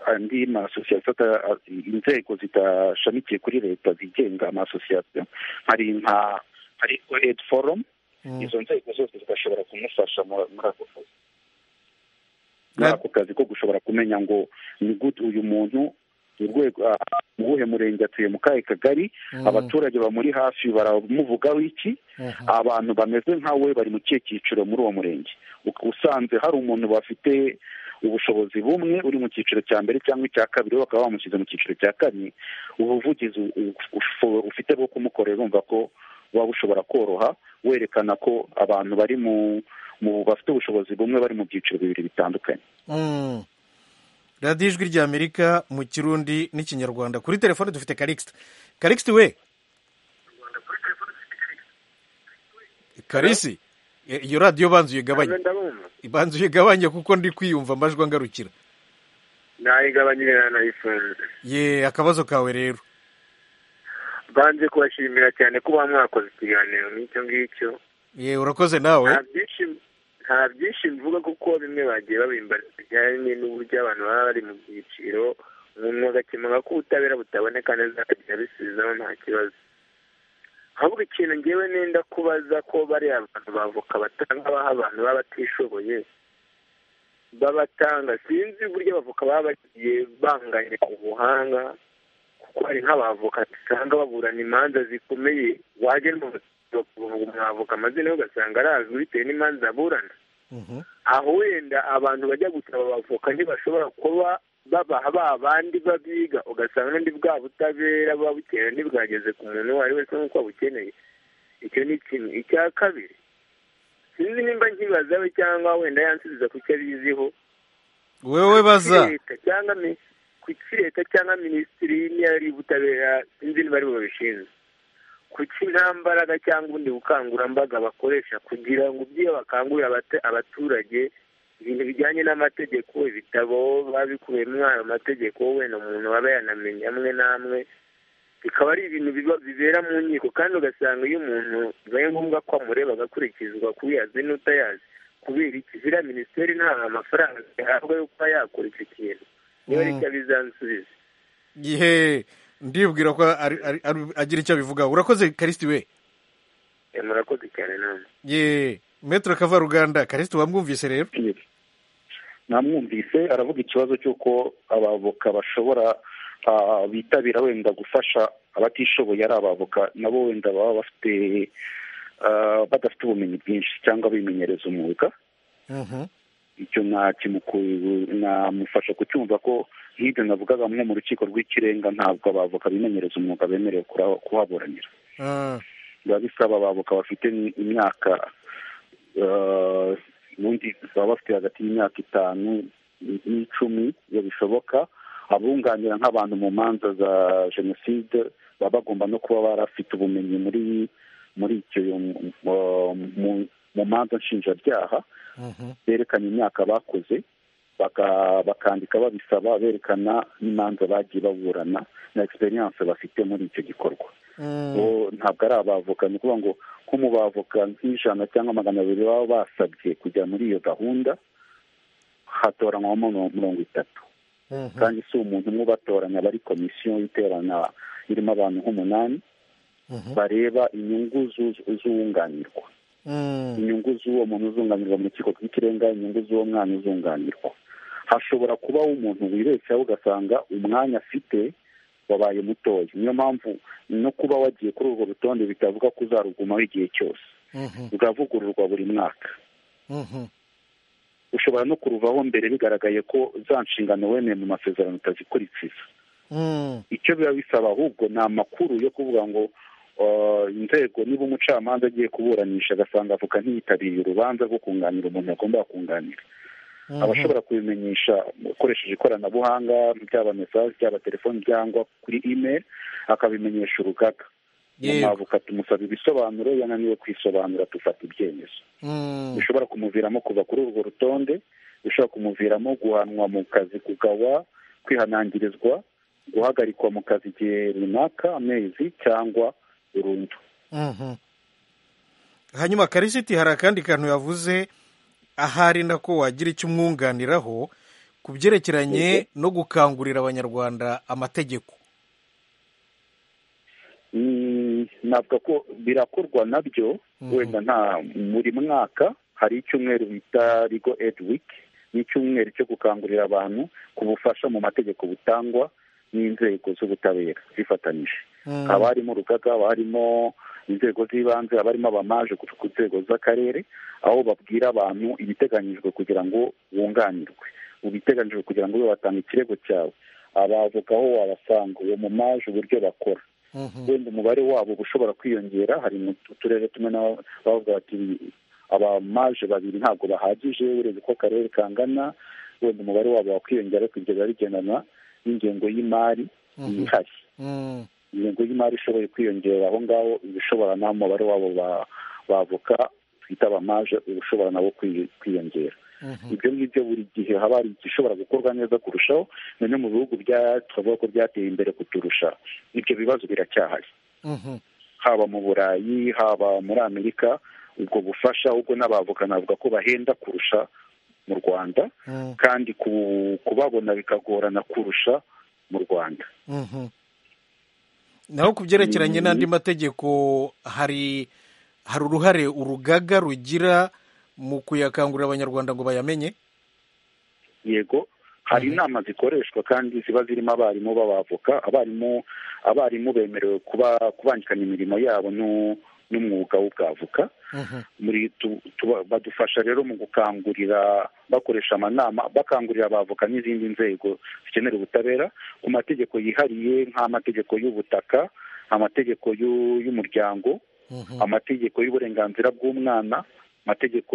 andi masosiyete inzego zidashamikiye kuri leta zigenga amasosiyete hari nka hari edi forumu izo nzego zose zigashobora kumufasha muri ako kazi muri ako kazi ko gushobora kumenya ngo ni gute uyu muntu urwego mu buhe murenge atuye mu kahe kagari abaturage bamuri hafi baramuvugaho iki abantu bameze nkawe bari mu kihe cyiciro muri uwo murenge usanze hari umuntu bafite ubushobozi bumwe uri mu cyiciro cya mbere cyangwa icya kabiri bakaba bamushyize mu cyiciro cya kane ubuvugizi ufite bwo kumukorera urumva ko waba ushobora koroha werekana ko abantu bari mu bafite ubushobozi bumwe bari mu byiciro bibiri bitandukanye radiyo ijwi ry'amerika mu kirundi n'ikinyarwanda kuri telefone dufite karikisita karikisita we karisi iyo radiyo banza uyigabanye banza uyigabanye kuko ndi kwiyumva amajwi angarukira nayigabanye nayifunze ye akabazo kawe rero banze kubashimira cyane kuba mwakoze ikiganiro nk'icyo ngicyo ye urakoze nawe nta byinshi mvuga kuko bimwe bagiye babimbariza bijyanye n'uburyo abantu baba bari mu byiciro umuntu agakemuka ko ubutabera butaboneka neza akajya bisubizaho nta kibazo ahubwo ikintu ngewe nenda kubaza ko bariya abantu bavoka batanga baha abantu baba batishoboye babatanga sinzi uburyo abavoka baba bagiye banganya ubuhanga kuko hari nk'abavoka usanga baburana imanza zikomeye wajya kuvuga umwavoka amazina yo ugasanga arazwi bitewe n'imanza aburana aho wenda abantu bajya gusaba abavoka ntibashobora kuba babaha ba bandi babiga ugasanga ndi bwa butabera babukenera ntibwageze ku muntu uwo ari wese nk'uko abukeneye icyo ni kimwe icya kabiri sinzi nimba nkibaza we cyangwa wenda yansubiza ku cyo abiziho wewe baza cyangwa kuki leta cyangwa minisitiri niyo ari ubutabera sinzi niba ari babishinzwe kuki nta mbaraga cyangwa ubundi bukangurambaga bakoresha kugira ngo ibyo bakangurira abaturage ibintu bijyanye n'amategeko ibitabo babikuyemo ayo mategeko wenda umuntu aba yanamenya amwe n'amwe bikaba ari ibintu bibera mu nkiko kandi ugasanga iyo umuntu bibaye ngombwa ko amureba agakurikizwa kuyazi n'utayazi kubera iki ziriya minisiteri nta amafaranga ahabwa yo kuba yakora icyo kintu niba ari cyo bizansubiza gihe ndibwira ko agira icyo abivuga urakoze karisiti we murakoze cyane nawe ye metero kavaruganda karisiti wamwumvise rero namwumvise aravuga ikibazo cy'uko abavoka bashobora bitabira wenda gufasha abatishoboye ari abavoka nabo wenda baba bafite badafite ubumenyi bwinshi cyangwa bimenyereza umwuga icyo namufasha kucyumva ko nk'ibyo navugaga nko mu rukiko rw'ikirenga ntabwo abavoka bimenyereza umwuga bemerewe kuhaburanira biba bisaba abavoka bafite imyaka ubundi baba bafite hagati y'imyaka itanu n'icumi iyo bishoboka abunganira nk'abantu mu manza za jenoside baba bagomba no kuba barafite ubumenyi muri muri icyo mu manza nshinjabyaha berekana imyaka bakoze bakandika babisaba berekana n'imanza bagiye baburana na egisperiyanse bafite muri icyo gikorwa ntabwo ari abavoka ni ukuvuga ngo nko mu bavoka nk'ijana cyangwa magana abiri baba basabye kujya muri iyo gahunda hatoranywamo mirongo itatu kandi si umuntu umwe ubatoranya aba ari komisiyo iterana irimo abantu nk'umunani bareba inyungu z'uwunganirwa inyungu z'uwo muntu uzunganirwa mu rukiko rw'ikirenga inyungu z'uwo mwana uzunganirwa hashobora kubaho umuntu wibeshyaho ugasanga umwanya afite wabaye mutoya niyo mpamvu no kuba wagiye kuri urwo rutonde bitavuga ko uzarugumaho igihe cyose ruravugururwa buri mwaka ushobora no kuruvaho mbere bigaragaye ko za nshingano wemeye mu masezerano utazikurikiza icyo biba bisaba ahubwo ni amakuru yo kuvuga ngo inzego niba umucamanza agiye kuburanisha agasanga avoka ntiyitabiriye urubanza rwo kunganira umuntu yagomba kunganira abashobora kubimenyesha ukoresheje ikoranabuhanga byaba mesaje byaba telefoni cyangwa kuri email akabimenyesha urugaga umwavuka tumusaba ibisobanuro yananiwe kwisobanura dufata ibyemezo bishobora kumuviramo kuva kuri urwo rutonde bishobora kumuviramo guhanwa mu kazi kugawa kwihanangirizwa guhagarikwa mu kazi igihe runaka amezi cyangwa burundu hanyuma karisiti hari akandi kantu yavuze ahari nako wagira icyo umwunganiraho ku byerekeranye no gukangurira abanyarwanda amategeko ntabwo ko birakorwa nabyo wenda nta buri mwaka hari icyumweru bita rigo edi wiki ni icyumweru cyo gukangurira abantu ku bufasha mu mategeko butangwa n'inzego z'ubutabera zifatanyije haba harimo urugaga haba harimo inzego z'ibanze haba harimo abamaje ku nzego z'akarere aho babwira abantu ibiteganyijwe kugira ngo bunganirwe ibiteganyijwe kugira ngo ube watanga ikirego cyawe abavoka aho wabasanga uwo mumaje uburyo bakora wenda umubare wabo uba ushobora kwiyongera hari mu turere tumwe bavuga bati abamaje babiri ntabwo bahagije ureba uko akarere kangana wenda umubare wabo wakwiyongera ariko ibyo biba bigendana n'ingengo y'imari yihari ingengo y'imari ishoboye kwiyongera aho ngaho ibishobora naho umubare wabo bavoka twita abamaje uba ushobora nabo kwiyongera ibyo ngibyo buri gihe haba hari igishobora gukorwa neza kurushaho noneho mu bihugu twavuga ko byateye imbere kuturusha ibyo bibazo biracyahari haba mu burayi haba muri amerika ubwo bufasha ubwo n'abavoka navuga ko bahenda kurusha mu rwanda kandi kubabona bikagorana kurusha mu rwanda naho ku byerekeranye n'andi mategeko hari hari uruhare urugaga rugira mu kuyakangurira abanyarwanda ngo bayamenye yego hari inama zikoreshwa kandi ziba zirimo abarimu b'abavoka abarimu abarimu bemerewe kuba kubangikanya imirimo yabo n'umwuga w'ubwavoka badufasha rero mu gukangurira bakoresha amanama bakangurira abavoka n'izindi nzego zikenera ubutabera ku mategeko yihariye nk'amategeko y'ubutaka amategeko y'umuryango amategeko y'uburenganzira bw'umwana amategeko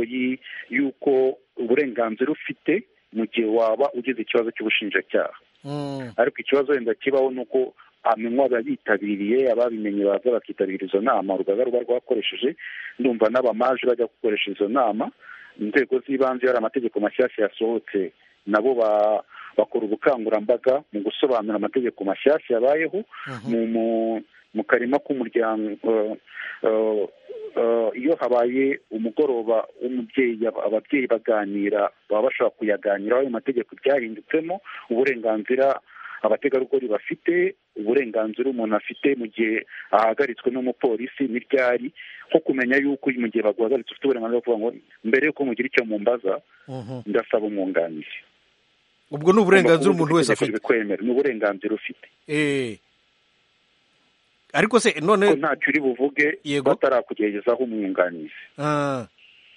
y'uko uburenganzira ufite mu gihe waba ugize ikibazo cy'ubushinjacyaha ariko ikibazo wenda kibaho ni uko amenywa abayitabiriye ababimenye baza bakitabira izo nama urugaga ruba rwakoresheje ndumva n'abamaje bajya gukoresha izo nama inzego z'ibanze hari amategeko mashyashya yasohotse nabo bakora ubukangurambaga mu gusobanura amategeko mashyashya yabayeho mu karima k'umuryango iyo habaye umugoroba w'umubyeyi ababyeyi baganira baba bashobora kuyaganiraho ayo mategeko byahindutsemo uburenganzira abategarugori bafite uburenganzira umuntu afite mu gihe ahagaritswe n'umupolisi n'ibyari nko kumenya yuko mu gihe baguhagaritse ufite uburenganzira bwo kuvuga ngo mbere y'uko mugira icyo mumbaza ndasaba umwunganizi ubwo ni uburenganzira umuntu wese afite ni uburenganzira ufite ariko se none ntacyo uri buvuge batarakugerezaho umwunganizi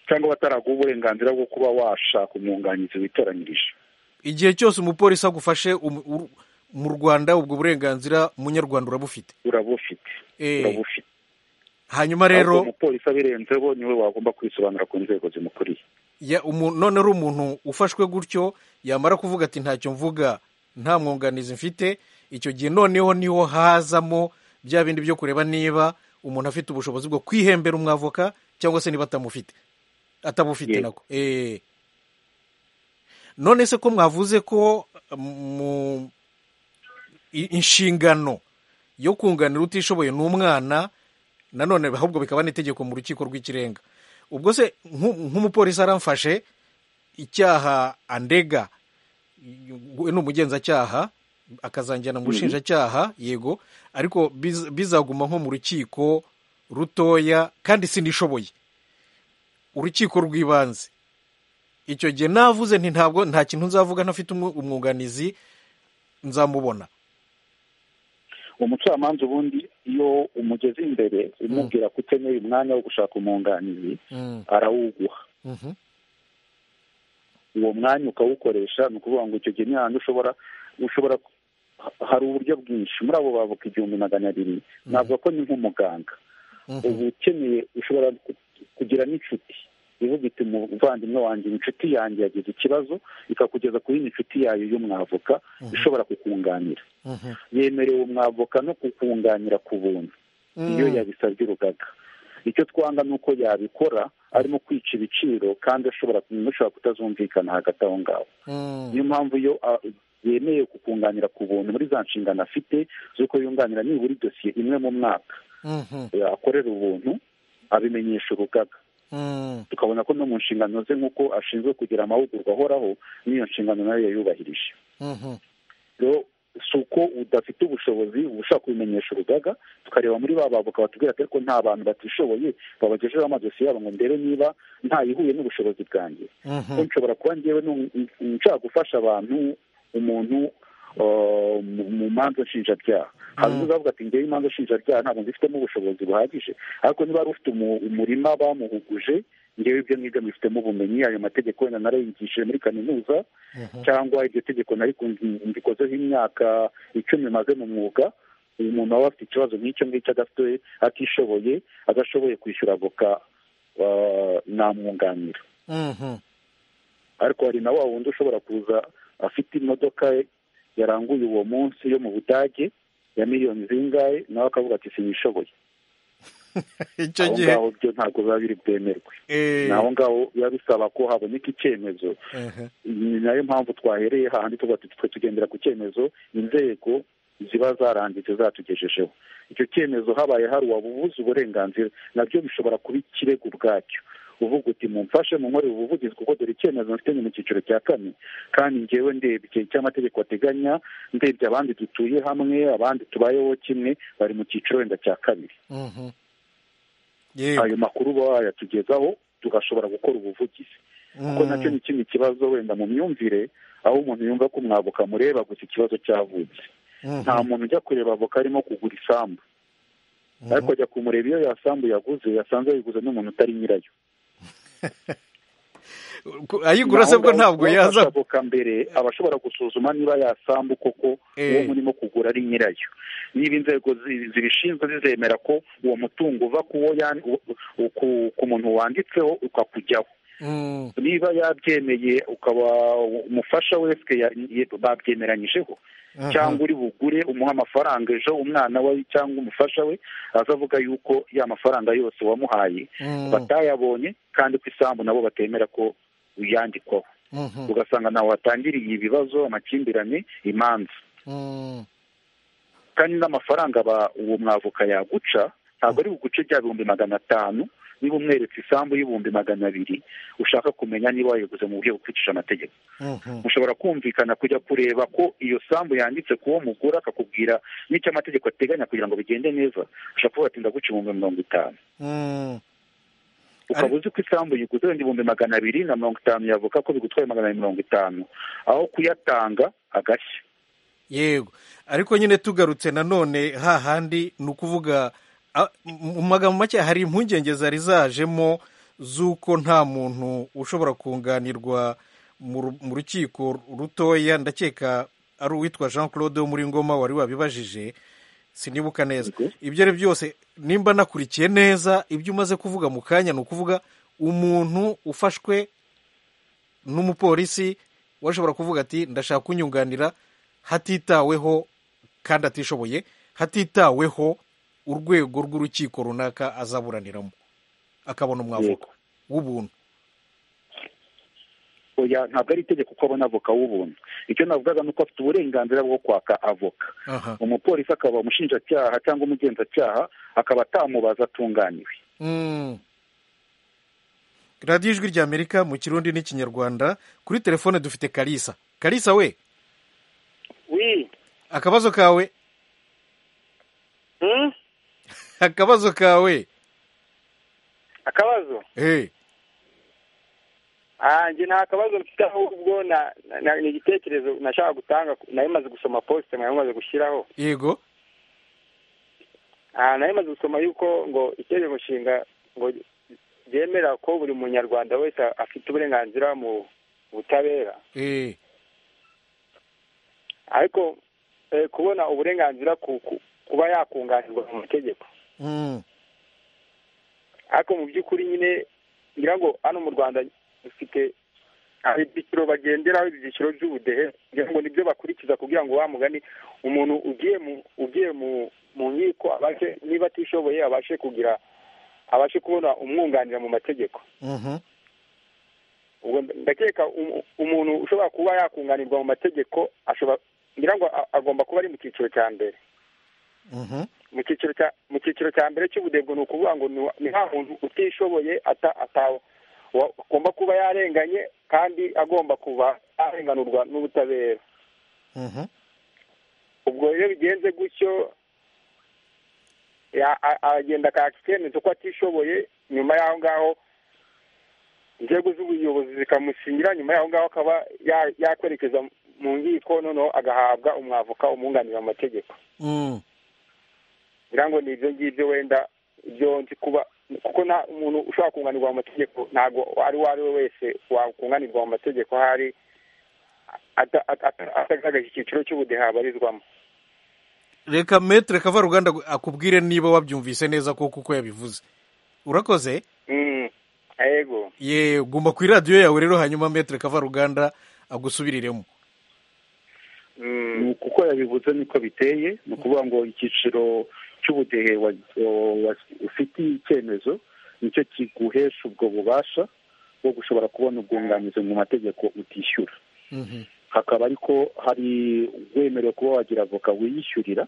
cyangwa bataraguha uburenganzira bwo kuba washaka umwunganizi witoranyirije igihe cyose umupolisi agufashe mu rwanda ubwo burenganzira umunyarwanda urabufite urabufite urabufite hanyuma rero umupolisi abirenzeho niwe wagomba kwisobanura ku nzego zimukuriye none ari umuntu ufashwe gutyo yamara kuvuga ati ntacyo mvuga nta mwunganizi mfite icyo gihe noneho niho hazamo bya bindi byo kureba niba umuntu afite ubushobozi bwo kwihembera umwavoka cyangwa se niba atamufite atabufite nako none se ko mwavuze ko mu inshingano yo kunganira utishoboye ni umwana nanone ahubwo bikaba n'itegeko mu rukiko rw'ikirenga ubwo se nk'umupolisi aramfashe icyaha andega ni umugenzacyaha akazanjyana mu bushinjacyaha yego ariko bizaguma nko mu rukiko rutoya kandi sinishoboye urukiko rw'ibanze icyo gihe navuze nti ntabwo nta kintu nzavuga ntafite umwunganizi nzamubona umucamanza ubundi iyo umugeze imbere umubwira ko ukeneye umwanya wo gushaka umwunganizi arawuguha uwo mwanya ukawukoresha ni ukuvuga ngo icyo gihe ni ahantu ushobora ushobora hari uburyo bwinshi muri abo bavuka igihumbi magana abiri navuga ko ni nk'umuganga uba ukeneye ushobora kugira n'inshuti ivuga iti umuvandimwe wanjye inshuti yanjye yagize ikibazo ikakugeza ku yindi nshuti yayo y'umwavoka ishobora kukunganira yemerewe umwavoka no kukunganira ku buntu iyo yabisabye urugaga icyo twanga ni uko yabikora arimo kwica ibiciro kandi ashobora kutazumvikana hagati aho ngaho niyo mpamvu iyo yemeye kukunganira ku buntu muri za nshingano afite z'uko yunganira nibura dosiye imwe mu mwaka akorera ubuntu abimenyesha urugaga tukabona ko no mu nshingano ze nk'uko ashinzwe kugira amahugurwa ahoraho n'iyo nshingano nayo yayubahirije si uko udafite ubushobozi ushaka kubimenyesha urugaga tukareba muri ba bavoka batubwira ko nta bantu batishoboye babagejejeho amadosiye yabo ngo mbere niba ntayihuye n'ubushobozi bwanjye nshobora kuba ngewe nshaka gufasha abantu umuntu mu manza nshinjabyaha hari uzavuga ati ngewe imanza nshinjabyaha ntabwo nzifitemo ubushobozi buhagije ariko niba wari ufite umurima bamuhuguje ngewe ibyo ngibyo mbifitemo ubumenyi ayo mategeko wenda narayigishije muri kaminuza cyangwa iryo tegeko mbikozeho imyaka icumi maze mu mwuga uyu muntu aba afite ikibazo nk'icyo ngicyo adafite atishoboye adashoboye kwishyura avoka namwunganira ariko hari na wa wundi ushobora kuza afite imodoka yaranguye uwo munsi yo mu budage ya miliyoni zingahe nawe akavuga ati sinishoboye icyo gihe aho ngaho byo ntabwo biba biri bwemerwe aho ngaho biba bisaba ko haboneka icyemezo ni nayo mpamvu twahereye hahandi tuvuga ati twe tugendera ku cyemezo inzego ziba zaranditse zatugejejeho icyo cyemezo habaye hari uwabubuze uburenganzira nabyo bishobora kuba ikirego ubwacyo uvuga uti mumfashe munkorere ubuvugizi kuko dore icyemezo mfitanye mu cyiciro cya kane kandi ngewe ndebye icyo amategeko ateganya ndebye abandi dutuye hamwe abandi tubayeho kimwe bari mu cyiciro wenda cya kabiri ayo makuru baba bayatugezaho tugashobora gukora ubuvugizi kuko nacyo ni ikindi kibazo wenda mu myumvire aho umuntu yumva ko umwavoka mureba gusa ikibazo cyavutse nta muntu ujya kureba avoka arimo kugura isambu ariko ajya kumureba iyo yasambu yaguze yasanze yayiguze n'umuntu utari nyirayo ayigura se bwo ntabwo yaza avoka mbere aba ashobora gusuzuma niba yasambu koko uwo murimo kugura ari nyirayo niba inzego zibishinzwe zizemera ko uwo mutungo uva ku muntu wanditseho ukakujyaho niba yabyemeye ukaba umufasha wese babyemeranyijeho cyangwa uri bugure umuha amafaranga ejo umwana we cyangwa umufasha we azavuga yuko ya mafaranga yose wamuhaye batayabonye kandi ku isambu nabo batemera ko uyandikwaho ugasanga nawe watangiriye ibibazo amakimbirane imanza kandi n'amafaranga uwo mwavuka yaguca ntabwo ari buguce bya bihumbi magana atanu niba umweretse isambu y'ibihumbi magana abiri ushaka kumenya niba wayiguze mu buryo bukurikije amategeko mushobora kumvikana kujya kureba ko iyo sambu yanditse ku wo mugura akakubwira n'icyo amategeko ateganya kugira ngo bigende neza ushobora kuvuga ati ndaguca ibihumbi mirongo itanu ukaba uzi ko isambu yiguze wenda ibihumbi magana abiri na mirongo itanu yavuga ko bigutwaye magana abiri mirongo itanu aho kuyatanga agashya yego ariko nyine tugarutse nanone hahandi ni ukuvuga mu magambo make hari impungenge zari zajemo z'uko nta muntu ushobora kunganirwa mu rukiko rutoya ndakeka ari uwitwa jean claude wo muri ngoma wari wabibajije sinibuka neza ibyo ari byose nimba nakurikiye neza ibyo umaze kuvuga mu kanya ni ukuvuga umuntu ufashwe n'umupolisi washobora kuvuga ati ndashaka kunyunganira hatitaweho kandi atishoboye hatitaweho urwego rw'urukiko runaka azaburaniramo akabona umwavoka w'ubuntu ntabwo ari itegeko ko abona avoka w'ubuntu icyo navugaga ni uko afite uburenganzira bwo kwaka avoka umupolisi akaba umushinjacyaha cyangwa umugenzacyaha akaba atamubaza atunganiwe radiyo ijwi ry'amerika mu kirundi n'ikinyarwanda kuri telefone dufite karisa karisa we akabazo kawe akabazo kawe akabazo njye nta kabazo mfite ahubwo ni igitekerezo nashaka gutanga nayo maze gusoma posite mwari mumaze gushyiraho yego nayo maze gusoma yuko ngo itegeko nshinga ngo ryemera ko buri munyarwanda wese afite uburenganzira mu butabera ariko kubona uburenganzira ku kuba yakunganirwa mu mategeko ariko mu by'ukuri nyine ngira ngo hano mu rwanda dufite ibyiciro bagenderaho ibyiciro by'ubudehe kugira ngo nibyo bakurikiza kugira ngo wa mugani umuntu ugiye mu ugiye mu nkiko abashe niba atishoboye abashe kugira abashe kubona umwunganira mu mategeko ndakeka umuntu ushobora kuba yakunganirwa mu mategeko ashobora ngira ngo agomba kuba ari mu cyiciro cya mbere mu cyiciro cya mu cyiciro cya mbere cy'ubudebwe ni ukuvuga ngo ni nta muntu utishoboye atawe agomba kuba yarenganye kandi agomba kuba yarenganurwa n'ubutabera ubwo rero bigenze gutyo aragenda akaka icyemezo ko atishoboye nyuma y'aho ngaho inzego z'ubuyobozi zikamusinyira nyuma y'aho ngaho akaba yakwerekeza mu nkiko noneho agahabwa umwavoka umwunganira mu mategeko ngira ngo ni ibyo ngibyo wenda ibyo nzi kuba kuko nta umuntu ushobora kunganirwa mu mategeko ntabwo ari uwo ari we wese wakunganirwa mu mategeko hari atagaragaje icyiciro cy'ubudehe abarizwamo reka metere kavaruganda akubwire niba wabyumvise neza kuko uko yabivuze urakoze yego ye guma ku iradiyo yawe rero hanyuma metere kavaruganda agusubiriremo ni uko yabivuze niko biteye ni ukuvuga ngo icyiciro cy'ubudehe ufitiye icyemezo nicyo kiguhesha ubwo bubasha bwo gushobora kubona ubwunganizi mu mategeko utishyura hakaba ariko hari wemerewe kuba wagira avoka wiyishyurira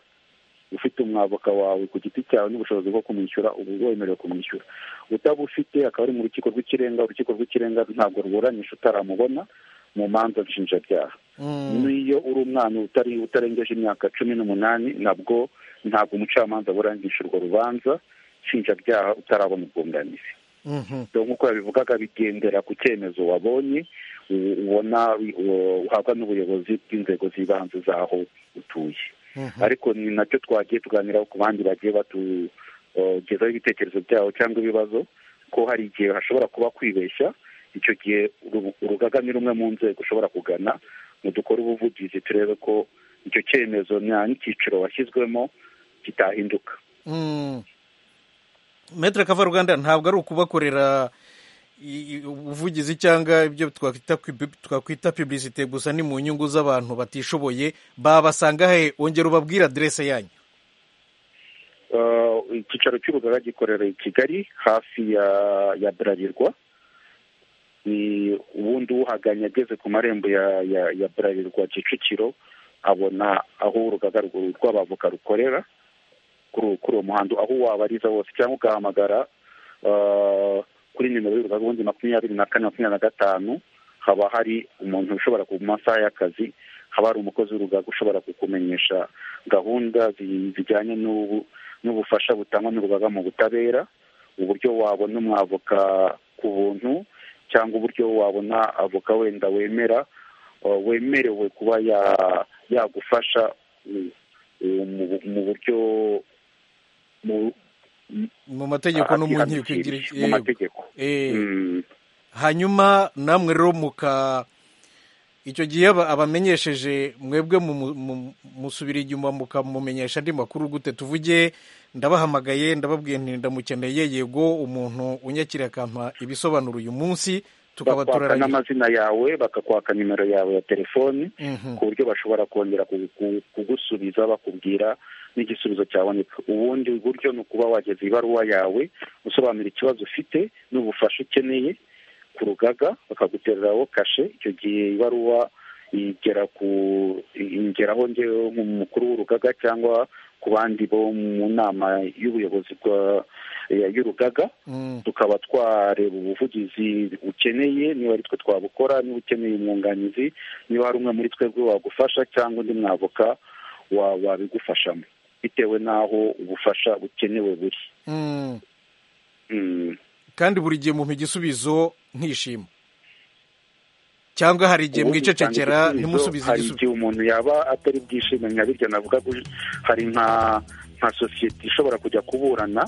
ufite umwavoka wawe ku giti cyawe n'ubushobozi bwo kumwishyura ubu wemerewe kumwishyura utabufite akaba ari mu rukiko rw'ikirenga urukiko rw'ikirenga ntabwo ruburanisha utaramubona mu manza nshinjabyaha n'iyo uri umwana utari utarengeje imyaka cumi n'umunani nabwo ntabwo umucamanza aburanisha urwo rubanza nshinjabyaha utarabona ubwunganizi nk'uko yabivugaga bigendera ku cyemezo wabonye ubona uhabwa n'ubuyobozi bw'inzego z'ibanze z'aho utuye ariko ni nacyo twagiye tuganiraho ku bandi bagiye batugezaho ibitekerezo byabo cyangwa ibibazo ko hari igihe hashobora kuba kwibeshya icyo gihe urugaga ni rumwe mu nzego ushobora kugana ngo dukore ubuvugizi turebe ko icyo cyemezo nta n'icyiciro washyizwemo kitahinduka metere kavaruganda ntabwo ari ukubakorera ubuvugizi cyangwa ibyo twakwita pibisite gusa ni mu nyungu z'abantu batishoboye babasanga he wongera ubabwira aderese yanyu icyicaro cy'urugaga gikorera i kigali hafi ya burarirwa ubundi uhaganye ageze ku marembo ya burarirwa kicukiro abona aho urugaga rw'abavoka rukorera kuri uwo muhanda aho wabariza wose cyangwa ugahamagara kuri nimero y'urugaga ubundi makumyabiri na kane makumyabiri na gatanu haba hari umuntu ushobora ku masaha y'akazi haba hari umukozi w'urugaga ushobora kukumenyesha gahunda zijyanye n'ubufasha butangwa n'urugaga mu butabera uburyo wabona umwavoka ku buntu cyangwa uburyo wabona avoka wenda wemera wemerewe kuba yagufasha mu buryo mu mategeko no mu nkiko mu mategeko hanyuma namwe rero muka icyo gihe abamenyesheje mwebwe musubira inyuma mukamumenyesha andi makuru gute tuvuge ndabahamagaye ndababwiye ndamukeneye yego umuntu unyakira akampa ibisobanuro uyu munsi tukaba turaranye n'amazina yawe bakakwaka nimero yawe ya telefoni ku buryo bashobora kongera kugusubiza bakubwira n'igisubizo cyaboneka ubundi buryo ni ukuba wageza ibaruwa yawe usobanura ikibazo ufite n'ubufasha ukeneye ku rugaga bakagutereraho kashe icyo gihe ibaruwa igera ku ingeraho ngewe nk'umukuru w'urugaga cyangwa ku bandi bo mu nama y'ubuyobozi y'urugaga tukaba twareba ubuvugizi ukeneye niba ari twe twabukora niba ukeneye umwunganizi niba hari umwe muri twebwe wagufasha cyangwa undi mwavoka wabigufashamo bitewe n'aho ubufasha bukenewe buri kandi buri gihe mumpa igisubizo nkishima cyangwa hari igihe mwicecekera ntimusubize igisubizo hari igihe umuntu yaba atari bwishime nka birya navuga ko hari nka sosiyete ishobora kujya kuburana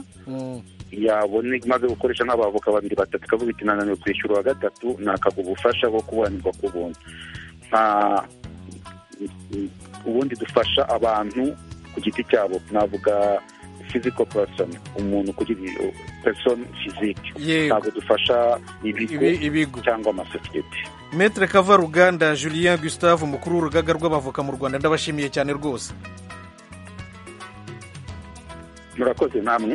yabona imaze gukoresha nk'abavoka babiri batatu ikavuga iti nananiwe kwishyura uwa gatatu nakaga ubufasha bwo kuburanirwa ku buntu ubundi dufasha abantu ku giti cyabo navuga physical person umuntu ku giti person physique ntabwo dufasha ibigo cyangwa amasosiyete metre kava ruganda julien gustave umukuru w'urugaga rw'abavoka mu rwanda ndabashimiye cyane rwose murakoze namwe